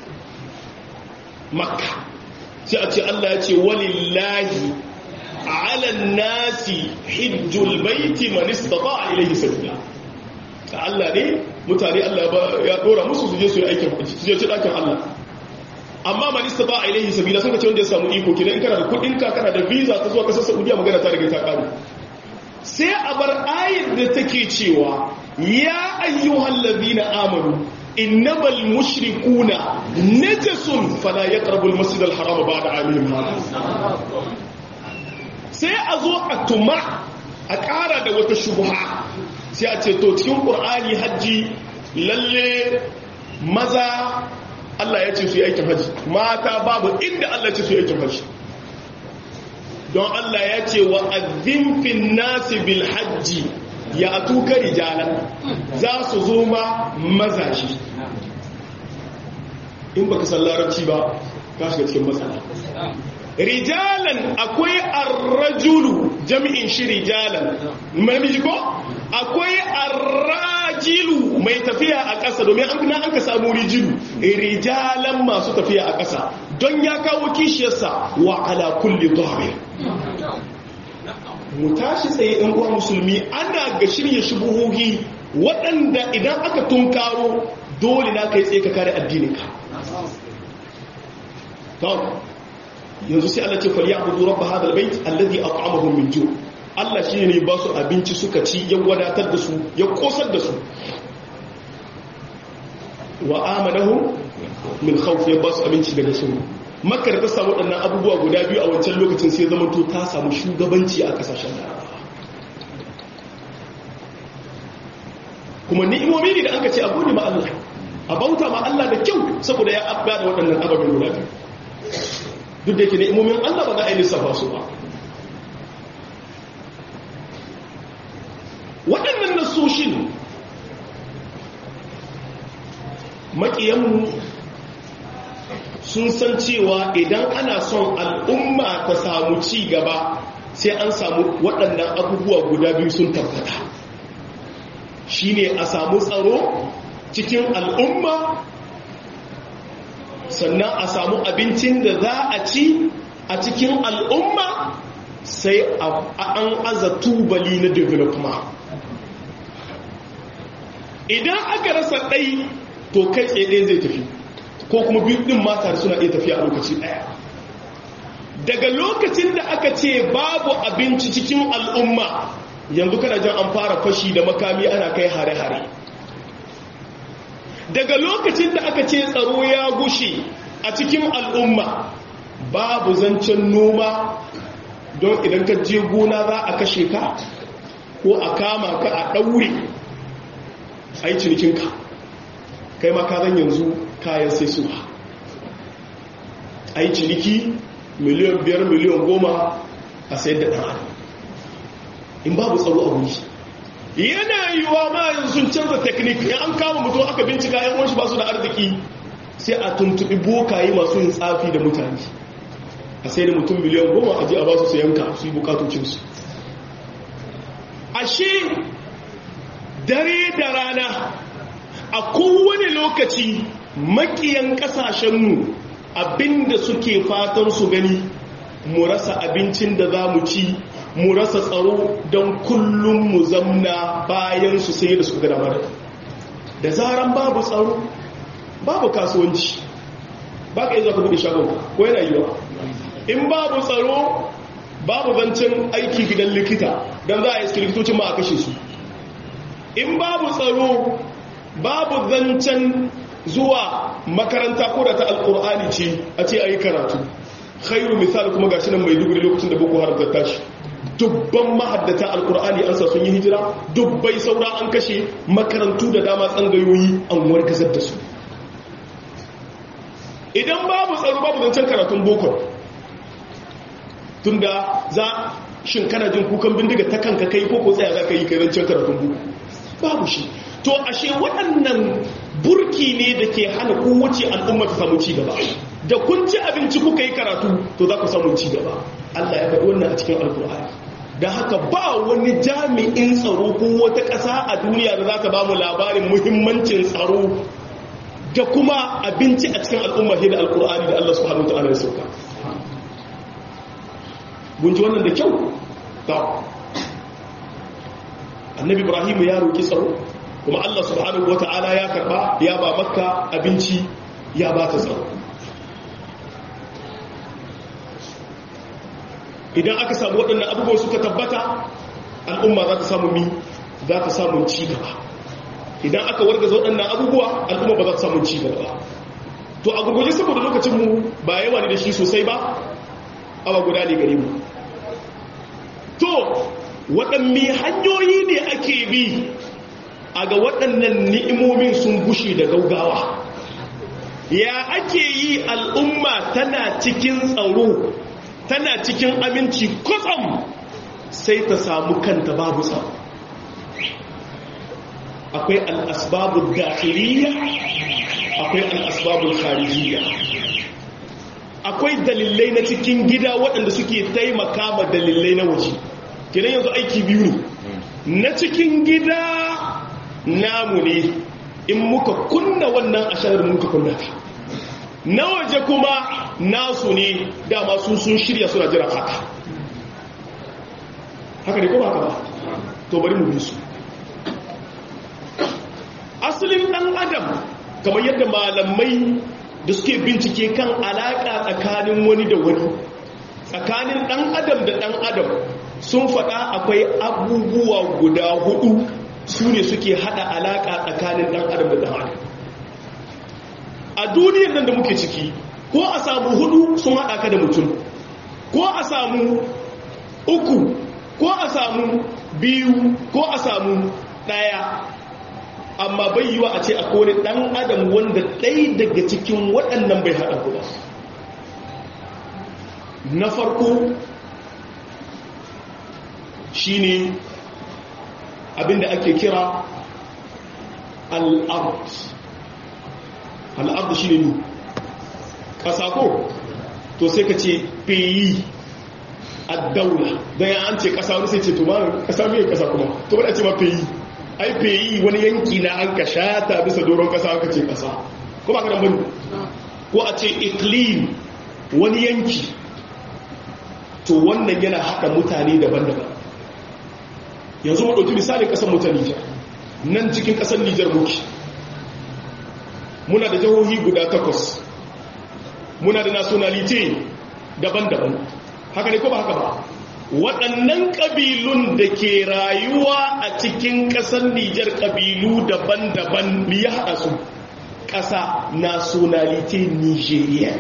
makka sai a ce allah ya ce walillahi ala nasi hijjul baiti man istata ilayhi sabila ta Allah ne mutane Allah ya dora musu su je su yi aikin haji su je ci dakin Allah amma man istata ilayhi sabila sun ce wanda ya samu iko kina in kana da kudin ka kana da visa ta zuwa kasar Saudiya magana ta riga ta kare sai a bar ayat da take cewa ya ayyuhal ladina amanu innamal mushrikuna najasun fala yaqrabul masjidal harama ba'da amihim hada sai a zo a tuma a ƙara da wata shubha sai a ce to cikin ƙur'ani hajji lalle maza Allah ya ce su yi aikin hajji mata babu inda Allah ya ce su yi aikin hajji don Allah ya ce wa azimfin nasi bil hajji ya atuka rijalan za su zo ma mazashi in baka san larabci ba ka shiga cikin matsala rijalan akwai arrajulu jami'in shi rijalan namiji ko akwai arrajilu mai tafiya a ƙasa domin an na an ka samu rijilu rijalan masu tafiya a ƙasa don ya kawo kishiyarsa wa ala kulli dhahir mu tashi tsaye ɗan uwa musulmi ana ga shirya shubuhohi waɗanda idan aka tunkaro dole na kai tsaye ka kare addininka yanzu sai Allah ce fal ya'budu rabb hadha albayt alladhi at'amahum min ju' Allah shi ne ba su abinci suka ci ya wadatar da su ya kosar da su wa amanahum min khawf ya ba su abinci daga su makka da ta samu waɗannan abubuwa guda biyu a wancan lokacin sai zama to ta samu shugabanci a kasashen larabawa kuma ni'imomi ne da aka ce a gode ma Allah a bauta ma Allah da kyau saboda ya abba da waɗannan ababen guda biyu duk da yake ni'imomin Allah ba za a yi lissafa su ba waɗannan nasoshin maƙiyanmu sun san cewa idan ana son al'umma ta samu ci gaba sai an samu waɗannan abubuwa guda biyu sun tabbata shine a samu tsaro cikin al'umma sannan a samu abincin da za a ci a cikin al'umma sai an aza tubali na development idan aka rasa ɗai to kai tsaye zai tafi ko kuma biyu ɗin mata suna iya tafiya a lokaci ɗaya daga lokacin da aka ce babu abinci cikin al'umma yanzu kana jan an fara fashi da makami ana kai hare-hare daga lokacin da aka ce tsaro ya gushe a cikin al'umma babu zancen noma don idan ka je gona za a kashe ka ko a kama ka a ɗaure a yi cinikinka kai ma ka zan yanzu kayan sai su a yi ciniki miliyan biyar miliyan goma a sayar da ɗan in babu tsaro a wuri yana yiwuwa ma yanzu sun canza teknik ya an kama mutum aka bincika yan wanshi ba su da arziki sai a tuntubi bokaye masu yin tsafi da mutane a sai da mutum miliyan goma a ji a ba su yanka su yi bukatocinsu ashe dare da rana a kowane lokaci makiyan kasashenmu abinda suke fatan su gani mu rasa abincin da za mu ci mu rasa tsaro don kullum mu zamna bayan su sai da su gada mara da zaran babu tsaro babu kasuwanci ba ka yi zaka buɗe shagon ko yana yiwa in babu tsaro babu zancen aiki gidan likita don za a yi likitocin ma a kashe su in babu tsaro babu zancen zuwa makaranta ko da ta alkur'ani ce a ce a yi karatu khairu misali kuma gashi nan mai duguri lokacin da boko haram ta tashi dubban mahaddata alkur'ani an sa sun yi hijira dubbai saura an kashe makarantu da dama tsangayoyi an wargazar da su idan babu tsaro babu zancen karatun boko tunda za shin kana jin kukan bindiga ta kanka kai ko ko tsaya za ka yi kai zancen karatun boko babu shi to ashe waɗannan burki ne da ke hana kowace al'umma ta samu cigaba da kun ci abinci kuka yi karatu to za ku samu cigaba Allah ya faɗi wannan a cikin alkur'ani da haka ba wani jami'in tsaro ko wata ƙasa a duniya da za ta ba mu labarin muhimmancin tsaro da kuma abinci a cikin al'umma da alkur'ani da Allah subhanahu wa ta'ala ya sauka bunji wannan da kyau ta annabi ibrahim ya roki tsaro kuma Allah subhanahu wa ta'ala ya karba ya ba makka abinci ya ba ta tsaro idan aka samu waɗannan abubuwan suka tabbata al'umma za ta samu mi za ta samu ci gaba idan aka wargaza waɗannan abubuwa al'umma ba za ta samu ci gaba to a gurguje saboda lokacinmu ba yawa ne da shi sosai ba awa guda ne gare mu to waɗanne hanyoyi ne ake bi a ga waɗannan ni'imomin sun gushe da gaugawa ya ake yi al'umma tana cikin tsaro tana cikin aminci kwatsam sai ta samu kanta babu tsaro akwai al'asbabu da'iriya akwai al'asbabu kharijiyya akwai dalilai na cikin gida waɗanda suke taimaka ma dalilai na waje kenan yanzu aiki biyu ne na cikin gida namu ne in muka kunna wannan asharar muka kunna ta na waje kuma nasu ne dama su sun shirya suna jira haka haka ne kuma haka ba to bari mu bi su asalin ɗan adam kamar yadda malamai da suke bincike kan alaƙa tsakanin wani da wani tsakanin ɗan adam da ɗan adam sun faɗa akwai abubuwa guda hudu su ne suke haɗa alaƙa tsakanin ɗan adam da ɗan adam a duniyar nan da muke ciki ko a samu hudu sun haɗa ka da mutum ko a samu uku ko a samu biyu ko a samu ɗaya amma bai yiwa a ce a kone ɗan adam wanda ɗai daga cikin waɗannan bai haɗa ku ba na farko shine abinda ake kira al'ard al'ard shi ne ƙasa ko to sai ka ce peyi a daula don ya an ce ƙasa wani sai ce to ma ƙasa mai ƙasa kuma to wadda ce ma peyi ai peyi wani yanki na an ka shata bisa doron ƙasa aka ce ƙasa ko ba ka nan bane ko a ce iklim wani yanki to wannan yana haɗa mutane daban-daban yanzu mu ɗauki misalin ƙasar mu ta Nijar nan cikin ƙasar Nijar muke muna da jihohi guda takwas muna da nationality daban-daban haka ne ko ba haka ba waɗannan ƙabilun da ke rayuwa a cikin ƙasar Nijar ƙabilu daban-daban mi ya haɗa su ƙasa nationality Nigeria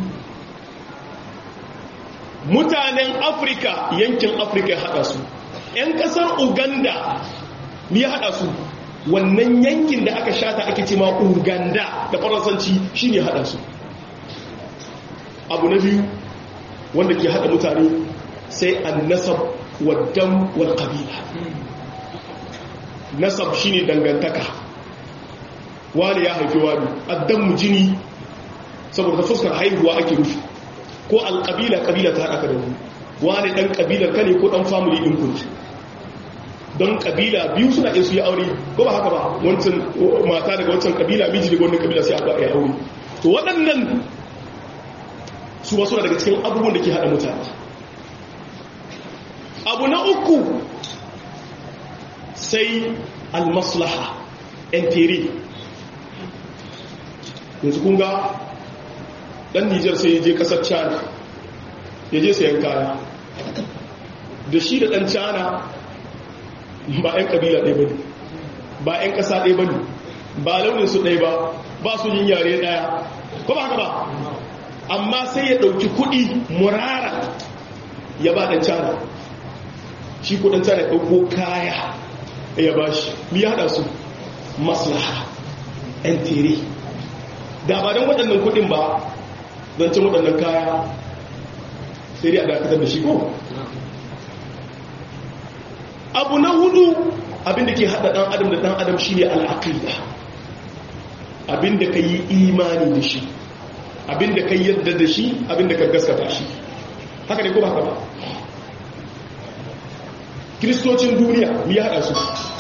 mutanen Afirka yankin Afirka ya haɗa su 'yan ƙasar Uganda mi ya haɗa su wannan yankin da aka shata ake ce ma Uganda da faransanci shi ne haɗa su abu na biyu wanda ke haɗa mutane sai an nasab waddan wal qabila nasab shine dangantaka wani ya haifi wani addan mu jini saboda fuskar haihuwa ake rufi ko alƙabila ƙabila ta haɗa ka da wani wani ɗan ƙabilar ka ne ko ɗan family ɗin kunci don ƙabila biyu suna iya su yi aure ko ba haka ba wancan mata daga wancan ƙabila miji daga wannan ƙabila sai aka yi aure to waɗannan su wasu daga cikin abubuwan da ke haɗa mutane abu na uku sai almaslaha enteri yanzu kun ga ɗan nijar sai ya je ƙasar china ya je sayan kaya da shi da ɗan china ba 'yan ƙabila ɗaya ba ne ba 'yan ƙasa ɗaya ba ne ba launin su ɗaya ba ba su yin yare ɗaya ko ba haka ba amma sai ya ɗauki kuɗi murara ya ba ɗan cana shi kuɗin cana ya ɗauko kaya ya ba shi mi ya haɗa su maslaha ‘yan tere da ba don waɗannan kuɗin ba don cin waɗannan kaya sai dai a dakatar da shi ko abu na hudu abinda ke haɗa ɗan adam da ɗan adam shi ne al'aƙida abinda ka yi imani da shi abinda ka yadda da shi abinda ka gaskata shi haka ne ko ba haka ba kristocin duniya mu ya haɗa su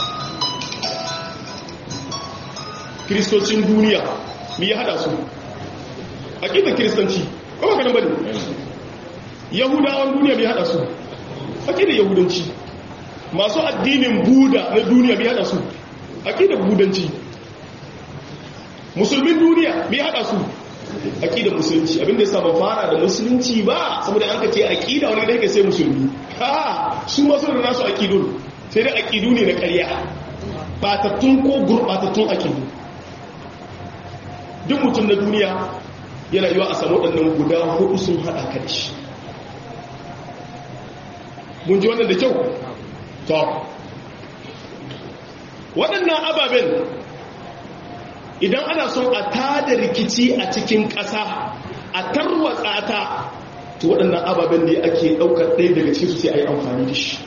kristocin duniya mu ya haɗa su aƙidar kiristanci ko ba kanan bane yahudawan duniya mu ya haɗa su aƙidar yahudanci masu addinin buda na duniya mu ya haɗa su aƙidar budanci musulmin duniya mu ya haɗa su aqidar musulunci abinda ya saba fara da musulunci ba saboda an ka ce aqida wani da yake sai musulmi ha su ma suna da nasu aqidun sai da aqidu ne na ƙarya batattun ko gurbatattun aqidu duk mutum na duniya yana yiwa a samu waɗannan guda hudu sun haɗa ka da shi mun ji wannan da kyau to waɗannan ababen idan ana son a tada rikici a cikin ƙasa a tarwatsa ta to waɗannan ababen da ake ɗaukar ɗaya daga cikin su sai a yi amfani da shi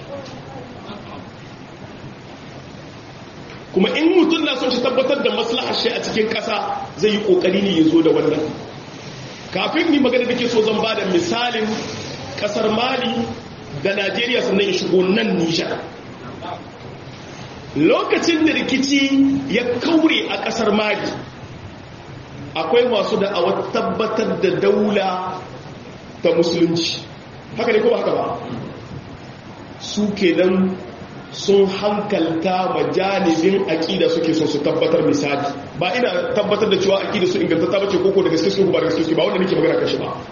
kuma in mutum na son shi tabbatar da maslahar shi a cikin ƙasa zai yi ƙoƙari ne ya zo da wannan kafin ni magana da ke so zan ba da misalin ƙasar mali da najeriya sannan ya shigo nan nijar lokacin da rikici ya kaure a kasar mali akwai masu da a tabbatar da daula ta musulunci haka ne ko haka ba su kenan sun hankalta majalibin aƙida suke so su tabbatar misali ba ina tabbatar da cewa aƙida su inganta ta bace koko da gaske su ba da gaske su ba wanda nake magana kashi ba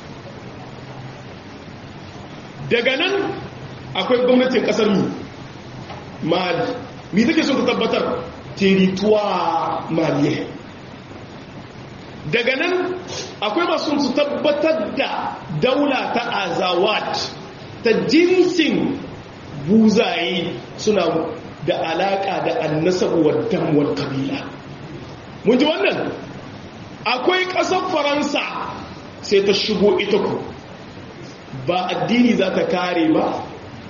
daga nan akwai gwamnatin kasar mu mali mi take so ta tabbatar territoire malien daga nan akwai masu su tabbatar da daula ta azawat ta jinsin buzaye suna da alaka da annasabu wa damuwar kabila mun ji wannan akwai ƙasar faransa sai ta shigo ita ku ba addini za ta kare ba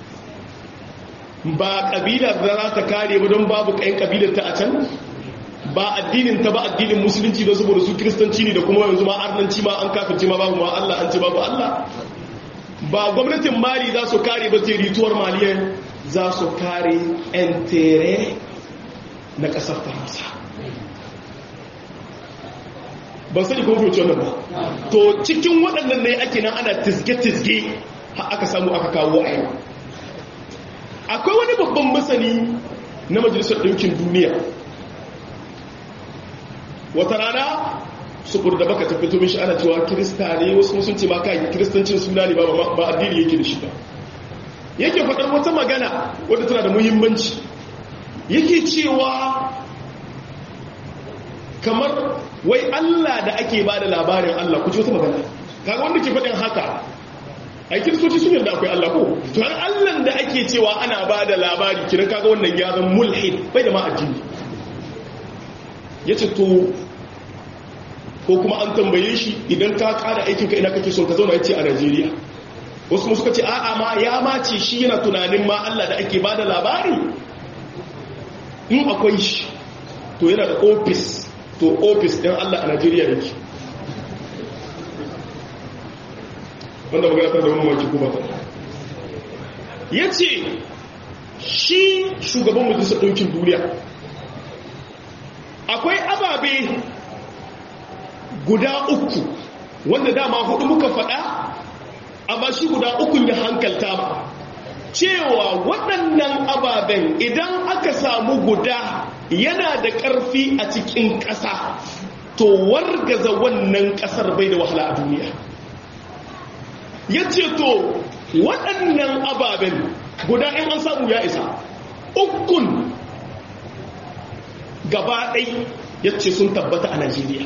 ba kabila da za ta kare ba don babu kayan kabilar ta a can ba addinin ta ba addinin musulunci don saboda su kiristanci ne da kuma yanzu ma arnanci ma an kafirci ma babu ma Allah an ce babu Allah ba gwamnatin mali za su kare ba terituwar maliyan za su kare entere na kasar faransa ban sani kuma fi wannan ba to cikin waɗannan ne ake nan ana tizge-tizge aka samu aka kawo a yau akwai wani babban masani na majalisar ɗaukin duniya wata rana su da baka tafi to mishi ana cewa kirista ne wasu sun ce ma kai kiristancin suna ne ba addini yake da shi ba yake faɗar wata magana wadda tana da muhimmanci yake cewa kamar wai Allah da ake ba da labarin Allah ku ci wata magana kaga wanda ke faɗin haka ai kiristoci sun yarda akwai Allah ko to har Allah da ake cewa ana ba da labari kiran kaga wannan ya zama mulhid bai da ma addini yace to ko kuma an tambaye shi idan ka kada aikin ka ina kake son ka zauna yace a Najeriya wasu suka ce a'a ma ya mace shi yana tunanin ma Allah da ake ba da labari in akwai shi to yana da office to office din Allah a Najeriya yake wanda magana ta da mamaki kuma ta ya ce shi shugaban majalisar ɗaukin duniya akwai ababe guda uku wanda dama hudu muka faɗa amma shi guda ukun ya hankalta ba cewa waɗannan ababen idan aka samu guda yana da ƙarfi a cikin ƙasa to wargaza wannan ƙasar bai da wahala a duniya ya ce to waɗannan ababen guda in an samu ya isa ukun gaba ɗai ya ce sun tabbata a najeriya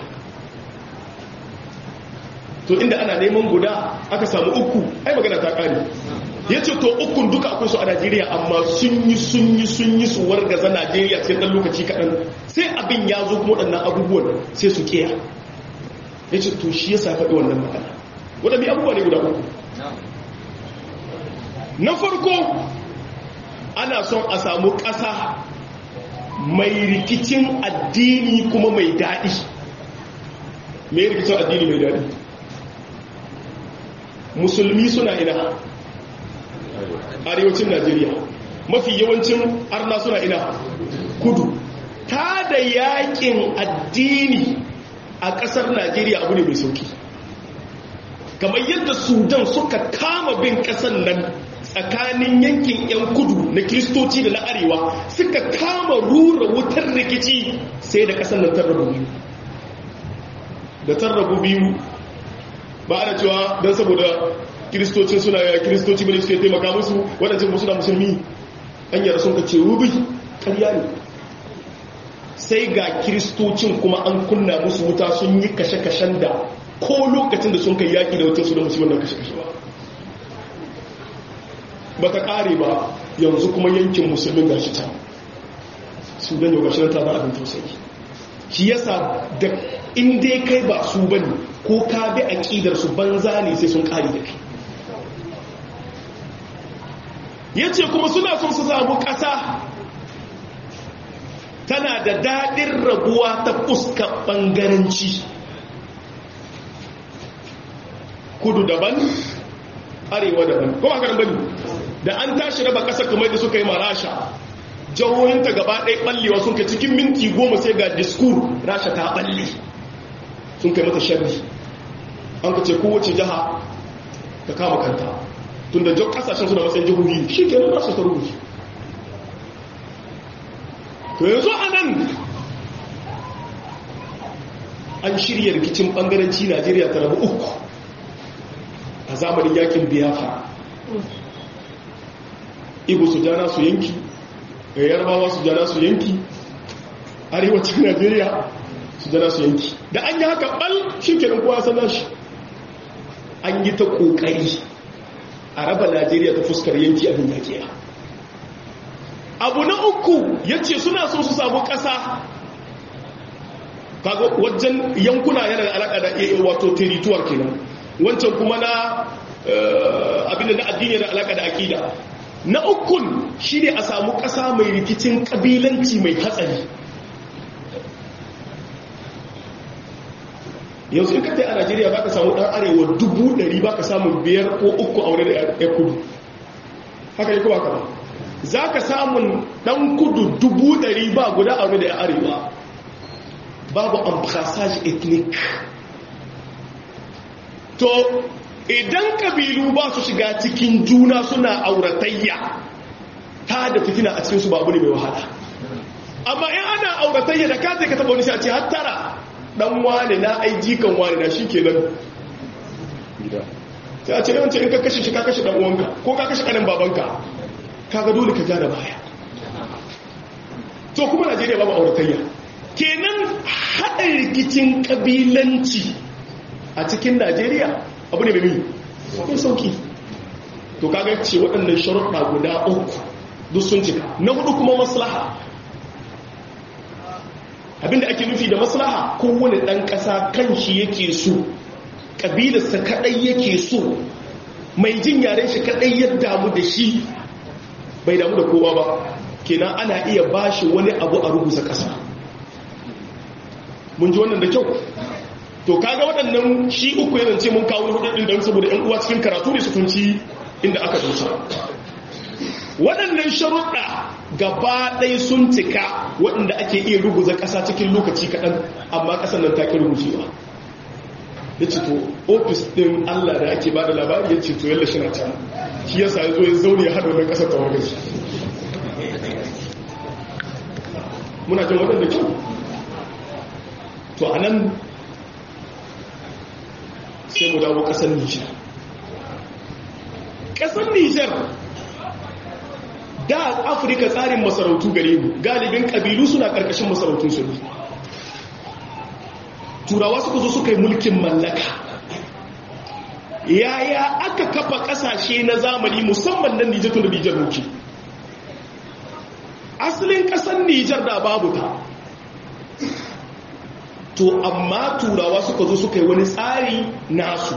to inda ana neman guda aka samu uku ai magana ta ƙari ya ce to ukun duka akwai su a najeriya amma sun yi sun yi sun yi su wargaza najeriya cikin ɗan lokaci kaɗan sai abin ya zo kuma waɗannan abubuwan sai su ƙiya ya ce to shi ya sa faɗi wannan magana waɗannan abubuwa ne guda uku na farko ana son a samu ƙasa mai rikicin addini kuma mai daɗi mai rikicin addini mai daɗi musulmi suna ina arewacin najeriya mafi yawancin arna suna ina kudu ta da yakin addini a ƙasar najeriya abu ne mai sauki kamar yadda sudan suka kama bin ƙasar nan tsakanin yankin 'yan kudu na kiristoci da na arewa suka kama rura wutar rikici sai da ƙasar nan tarrabu biyu da tarrabu biyu ba ana cewa don saboda kiristocin suna ya kiristoci bane suke taimaka musu waɗancan musu da musulmi an yara sun ka ce rubi ƙarya ne sai ga kiristocin kuma an kunna musu wuta sun yi kashe-kashen da ko lokacin da sun kai yaƙi da wutar su da musulman da kashe-kashe ba ba ta ƙare ba yanzu kuma yankin musulmin gashi ta su dan yau gashi ta ba abin tausayi shi yasa da in dai kai ba su bane ko ka bi aqidar su banza ne sai sun ƙare da kai yace kuma suna son su samu ƙasa tana da daɗin rabuwa ta fuskar ɓangaranci kudu daban arewa daban kuma haka bane da an tashi raba ƙasar kamar da suka yi marasha jihohinta gaba ɗaya ɓallewa sun kai cikin minti goma sai ga diskur rasha ta ɓalle sun kai mata sharri an ka ce kowace jiha ta kama kanta tun da ƙasashen suna matsayin jihohi shi ke nan rasha ta rubuce to yanzu a nan an shirya rikicin ɓangaranci najeriya ta rabu uku a zamanin yakin biyafa ibo su jana su yanki da yarbawa su jana su yanki arewacin najeriya su jana su yanki da an yi haka bal shi kenan kowa sana shi an yi ta kokari a raba najeriya ta fuskar yanki abin yakiya abu na uku ya ce suna so su samu ƙasa kaga wajen yankuna yana da alaƙa da wato territuwar kenan wancan kuma na abin da na addini da alaƙa da aƙida na ukun shi ne a samu ƙasa mai rikicin ƙabilanci mai hatsari yanzu in kata a najeriya ba ka samu ɗan arewa dubu ɗari ba ka samu biyar ko uku a wani da ya kudu haka yi kowa kama za ka samun ɗan kudu dubu ɗari ba guda a wani da ya arewa babu amfasage ethnic to idan kabilu ba su shiga cikin juna suna auratayya ta da fitina a cikinsu babu ne mai wahala amma in ana auratayya da ka zai ka taba wani shi a ce hattara dan wane na aiji kan wane na shi kenan sai a ce yawanci in ka kashe shi ka kashe dan uwanka ko ka kashe kanin babanka kaga dole ka ja da baya to kuma najeriya babu auratayya kenan haɗa rikicin ƙabilanci a cikin najeriya abu ne mai mai sauki to kaga ce waɗannan sharuɗa guda uku duk sun cika na hudu kuma maslaha abinda ake nufi da maslaha kowane ɗan ƙasa kan shi yake so ƙabilarsa kaɗai yake so mai jin yaren shi kaɗai ya damu da shi bai damu da kowa ba kenan ana iya bashi wani abu a rubuta ƙasa mun ji wannan da kyau to kaga waɗannan shi uku yana ce mun kawo hudadin don saboda yan uwa cikin karatu ne su kunci inda aka dosa waɗannan sharuɗa gaba ɗaya sun cika waɗanda ake iya ruguza ƙasa cikin lokaci kaɗan amma ƙasar nan ta ƙi rugujewa ya ce to ofis ɗin allah da ake ba da labari ya ce to yalla shi na can shi yasa ya zo ya zaune ya haɗa wannan ƙasar ta wargaji muna jin waɗanda kyau to a nan sai mu dawo ƙasar nijar ƙasar nijar da afirka tsarin masarautu gare mu galibin ƙabilu suna ƙarƙashin masarautun su ne turawa suka zo suka yi mulkin mallaka yaya aka kafa ƙasashe na zamani musamman nan nijar tun da nijar muke asalin ƙasar nijar da babu ta to amma turawa suka zo suka yi wani tsari nasu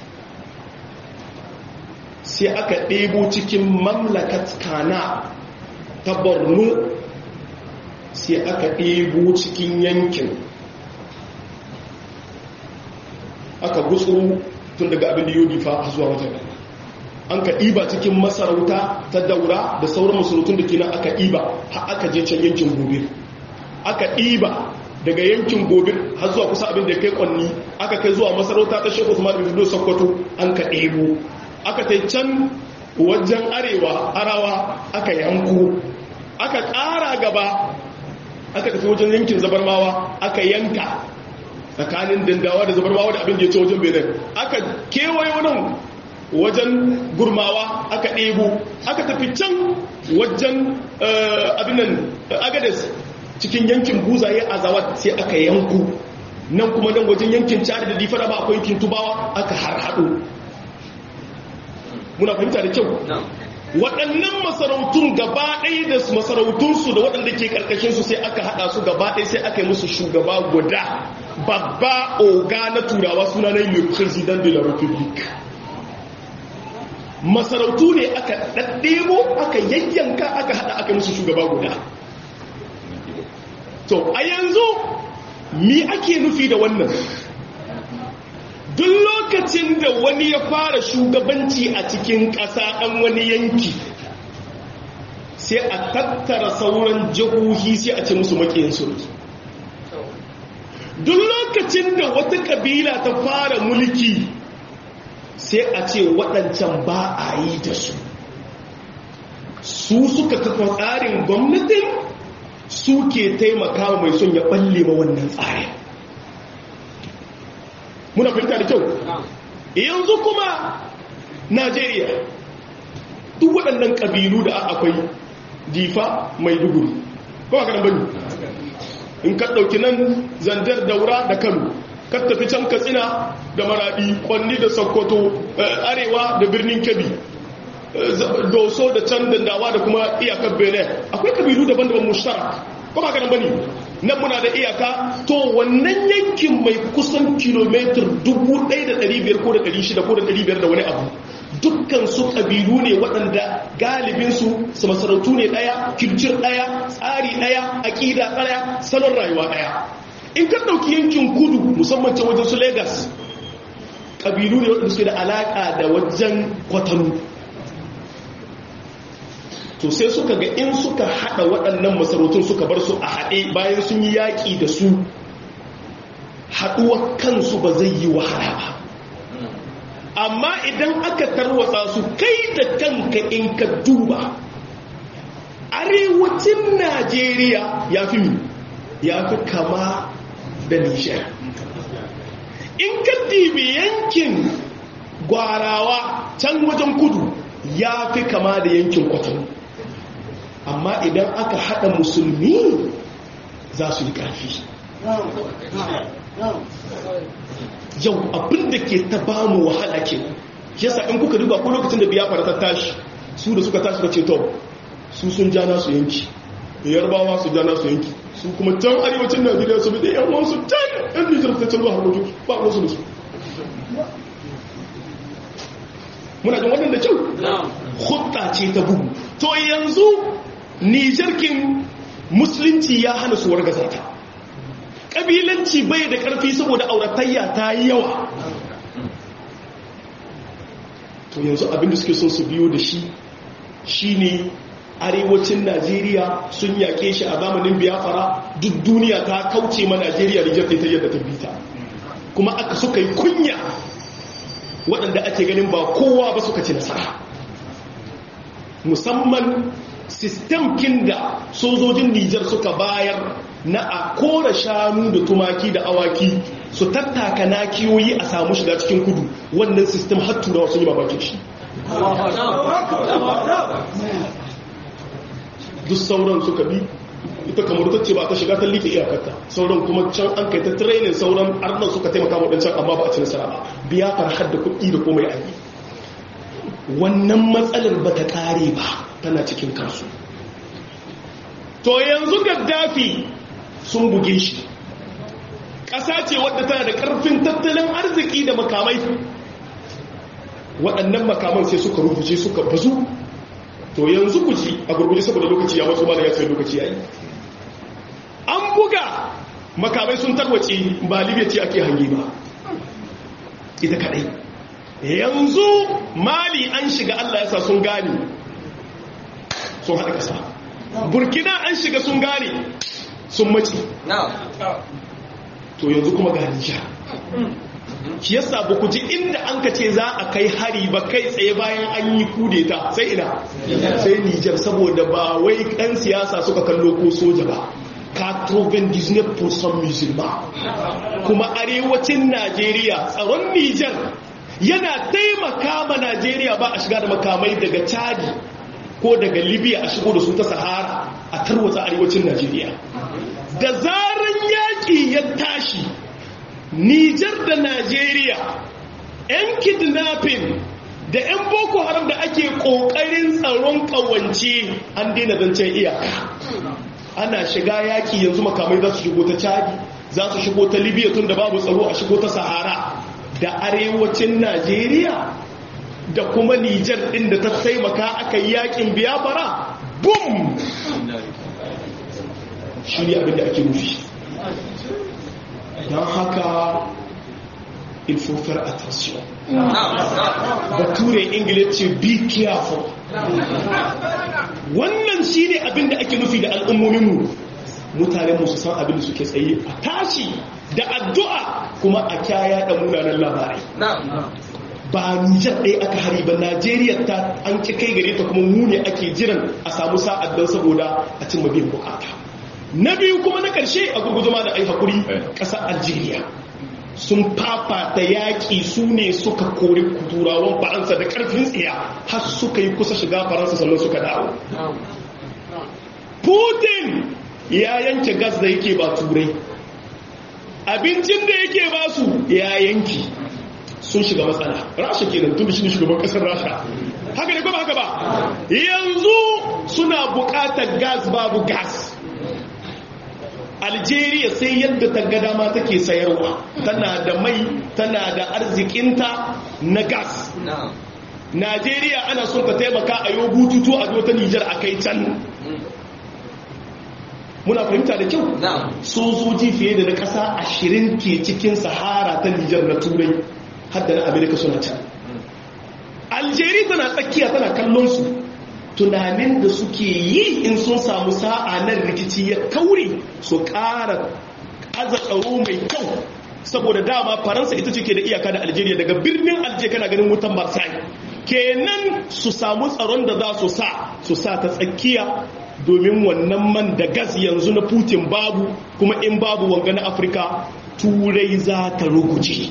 sai aka ɗebo cikin mamlakat kana ta borno sai aka ɗebo cikin yankin aka gutsuru tun daga abin da yau fa zuwa wajen an ka ɗiba cikin masarauta ta daura da sauran masarautun da kenan aka ɗiba har aka je can yankin gobe aka ɗiba daga yankin gobe har zuwa kusa abin da ya kai kwanni aka kai zuwa masarauta ta shekwa kuma da sokoto an ka ɗebo aka ta can wajen arewa arawa aka yanku aka ƙara gaba aka tafi wajen yankin zabarmawa aka yanka tsakanin dandawa da zabarmawa da abin da ya ce wajen benin aka kewaye nan wajen gurmawa aka ɗebo aka tafi can wajen abinan agades cikin yankin buzaye a zawat sai aka yanku nan kuma nan wajen yankin cari da difara ba akwai yankin tubawa aka harhaɗo muna fahimta da kyau waɗannan masarautun gaba ɗaya da masarautunsu da waɗanda ke ƙarƙashinsu sai aka haɗa su gaba ɗaya sai aka yi musu shugaba guda babba oga na turawa suna na le president de la republique masarautu ne aka ɗaɗɗebo aka yayyanka aka haɗa aka musu shugaba guda to a yanzu mi ake nufi da wannan duk lokacin da wani ya fara shugabanci a cikin ƙasa ɗan wani yanki sai a tattara sauran jihohi sai a ce musu maƙiyinsu duk lokacin da wata ƙabila ta fara mulki sai a ce waɗancan ba a yi da su su suka kafa tsarin gwamnatin su ke taimaka mai son ya balle ma wannan tsarin muna fahimta da kyau yanzu kuma najeriya duk waɗannan ƙabilu da akwai difa mai duguri kuma kanan bane in ka ɗauki nan zandar daura da kano ka tafi can katsina da maradi kwanni da sokoto arewa da birnin kebbi doso da can dandawa da kuma iyakar benin akwai kabilu daban-daban mushtarak kuma kanan bane nan muna da iyaka to wannan yankin mai kusan kilomitar 1,500 ko da 600 ko da 500 da wani abu dukkan su kabilu ne waɗanda galibinsu su masarautu ne ɗaya kircir ɗaya tsari ɗaya aƙida ɗaya salon rayuwa ɗaya in ka ɗauki yankin kudu musamman can wajen su Legas, kabilu ne waɗanda suke da alaƙa da wajen kwatanu to sai suka ga in suka hada waɗannan masarautun suka bar su a haɗe bayan sun yi yaƙi da su haɗuwar kansu ba zai yi wahala ba amma idan aka tarwatsa su kai da kanka in ka duba arewacin najeriya ya fi mi ya fi kama da nishar in ka dibi yankin gwarawa can wajen kudu ya fi kama da yankin kwatano amma idan aka haɗa musulmi za su yi ƙarfi yau abinda ke ta ba mu wahala ke yasa in kuka duba ko lokacin da biya fara ta tashi su da suka tashi da ceto su sun ja nasu yanki da yarbawa su ja nasu yanki su kuma can arewacin najeriya su bi da yan wasu can yan nijar ta can zuwa harkokin ba wasu da su muna jin wannan da kyau hutta ce ta bugu to yanzu nijarkin musulunci ya hana su wargaza ta ƙabilanci bai da ƙarfi saboda auratayya ta yi yawa to yanzu abinda suke son su biyo da shi shine arewacin najeriya sun yaƙe shi a zamanin biyafara duk duniya ta kauce ma najeriya da ta yadda ta bita kuma aka suka yi kunya waɗanda ake ganin ba kowa ba suka ci nasara musamman sistemkin da sojojin nijar suka bayar na a kora shanu da tumaki da awaki su tattaka nakiyoyi a samu shiga cikin kudu wannan sistem har turawa sun yi mamakin shi duk sauran suka bi ita kamar ta ce ba ta shiga ta liƙe iyakarta sauran kuma can an kai ta training sauran arnan suka taimaka waɗancan amma ba a ci nasara ba biya farhar da kuɗi da komai an yi wannan matsalar ba ta ƙare ba tana cikin kansu to yanzu gaddafi sun buge shi ƙasa ce wadda tana da ƙarfin tattalin arziki da makamai waɗannan makaman sai suka rubuce suka bazu to yanzu ku ji a gurguje saboda lokaci ya wasu mana ya sai lokaci ya yi an buga makamai sun tarwace ba libya ce ake hange ba ita kadai yanzu mali an shiga allah yasa sun gane sun haɗa ƙasa burkina an shiga sun gane sun mace to yanzu kuma ga nijar shi yasa ba ku ji inda an ka ce za a kai hari ba kai tsaye bayan an yi kudeta sai ina sai nijar saboda ba wai ɗan siyasa suka kallo ko soja ba 99% musulma kuma arewacin najeriya tsaron nijar yana taimaka ma najeriya ba a shiga da makamai daga chadi ko daga libya a shigo da su ta sahara a tarwatsa arewacin najeriya da zaran yaƙi ya tashi nijar da najeriya 'yan kidnapping da 'yan boko haram da ake ƙoƙarin tsaron ƙawance an daina zancen iyaka ana shiga yaƙi yanzu makamai za su shigo ta chadi za su shigo ta libya tun da babu tsaro a shigo ta sahara da arewacin najeriya da kuma nijar ɗin da ta taimaka aka yi yaƙin biyafara bum shi ne abinda ake nufi don haka il faut faire attention bature ingila ce be careful wannan shi ne abinda ake nufi da al'ummominmu mutane musu san abinda suke tsaye a tashi da addu'a kuma a kyaya da munanan labarai ba nijar ɗaya aka hari ba najeriya ta an ci kai gare ta kuma mu ne ake jiran a samu sa'ad don saboda a cin mabiyan bukata na biyu kuma na ƙarshe a gurguzuma da ai hakuri ƙasar algeria sun fafata yaƙi su ne suka kori turawan faransa da ƙarfin tsiya har suka yi kusa shiga faransa sannan suka dawo putin ya yanke gas da yake ba turai abincin da yake ba su ya yanki sun shiga matsala rasha kenan tun da shi ne shugaban ƙasar rasha haka ne kuma haka ba yanzu suna buƙatar gas babu gas algeria sai yadda ta ga dama take sayarwa tana da mai tana da arzikinta na gas najeriya ana son ta taimaka a yau bututu a ta nijar a kai can muna fahimta da kyau sojoji fiye da na ƙasa ashirin ke cikin sahara ta nijar na turai hadda na amerika suna can algeria tana tsakiya tana kallon su tunanin da suke yi in sun samu sa'a nan rikici ya kaure su ƙara aza tsaro mai kyau saboda dama faransa ita ce ke da iyaka da algeria daga birnin alje kana ganin wutan marseille kenan su samu tsaron da za su sa su sa ta tsakiya domin wannan man da gas yanzu na putin babu kuma in babu wanga na afirka turai za ta ruguje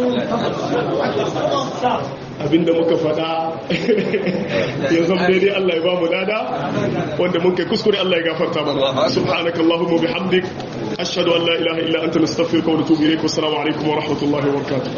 abinda muka faɗa ya zama daidai Allah ya ba mu lada wanda mun kai kuskure Allah ya gafarta mana subhanaka allahumma bihamdik ashhadu an la ilaha illa anta nastaghfiruka wa natubu ilayk wa assalamu alaikum wa rahmatullahi wa barakatuh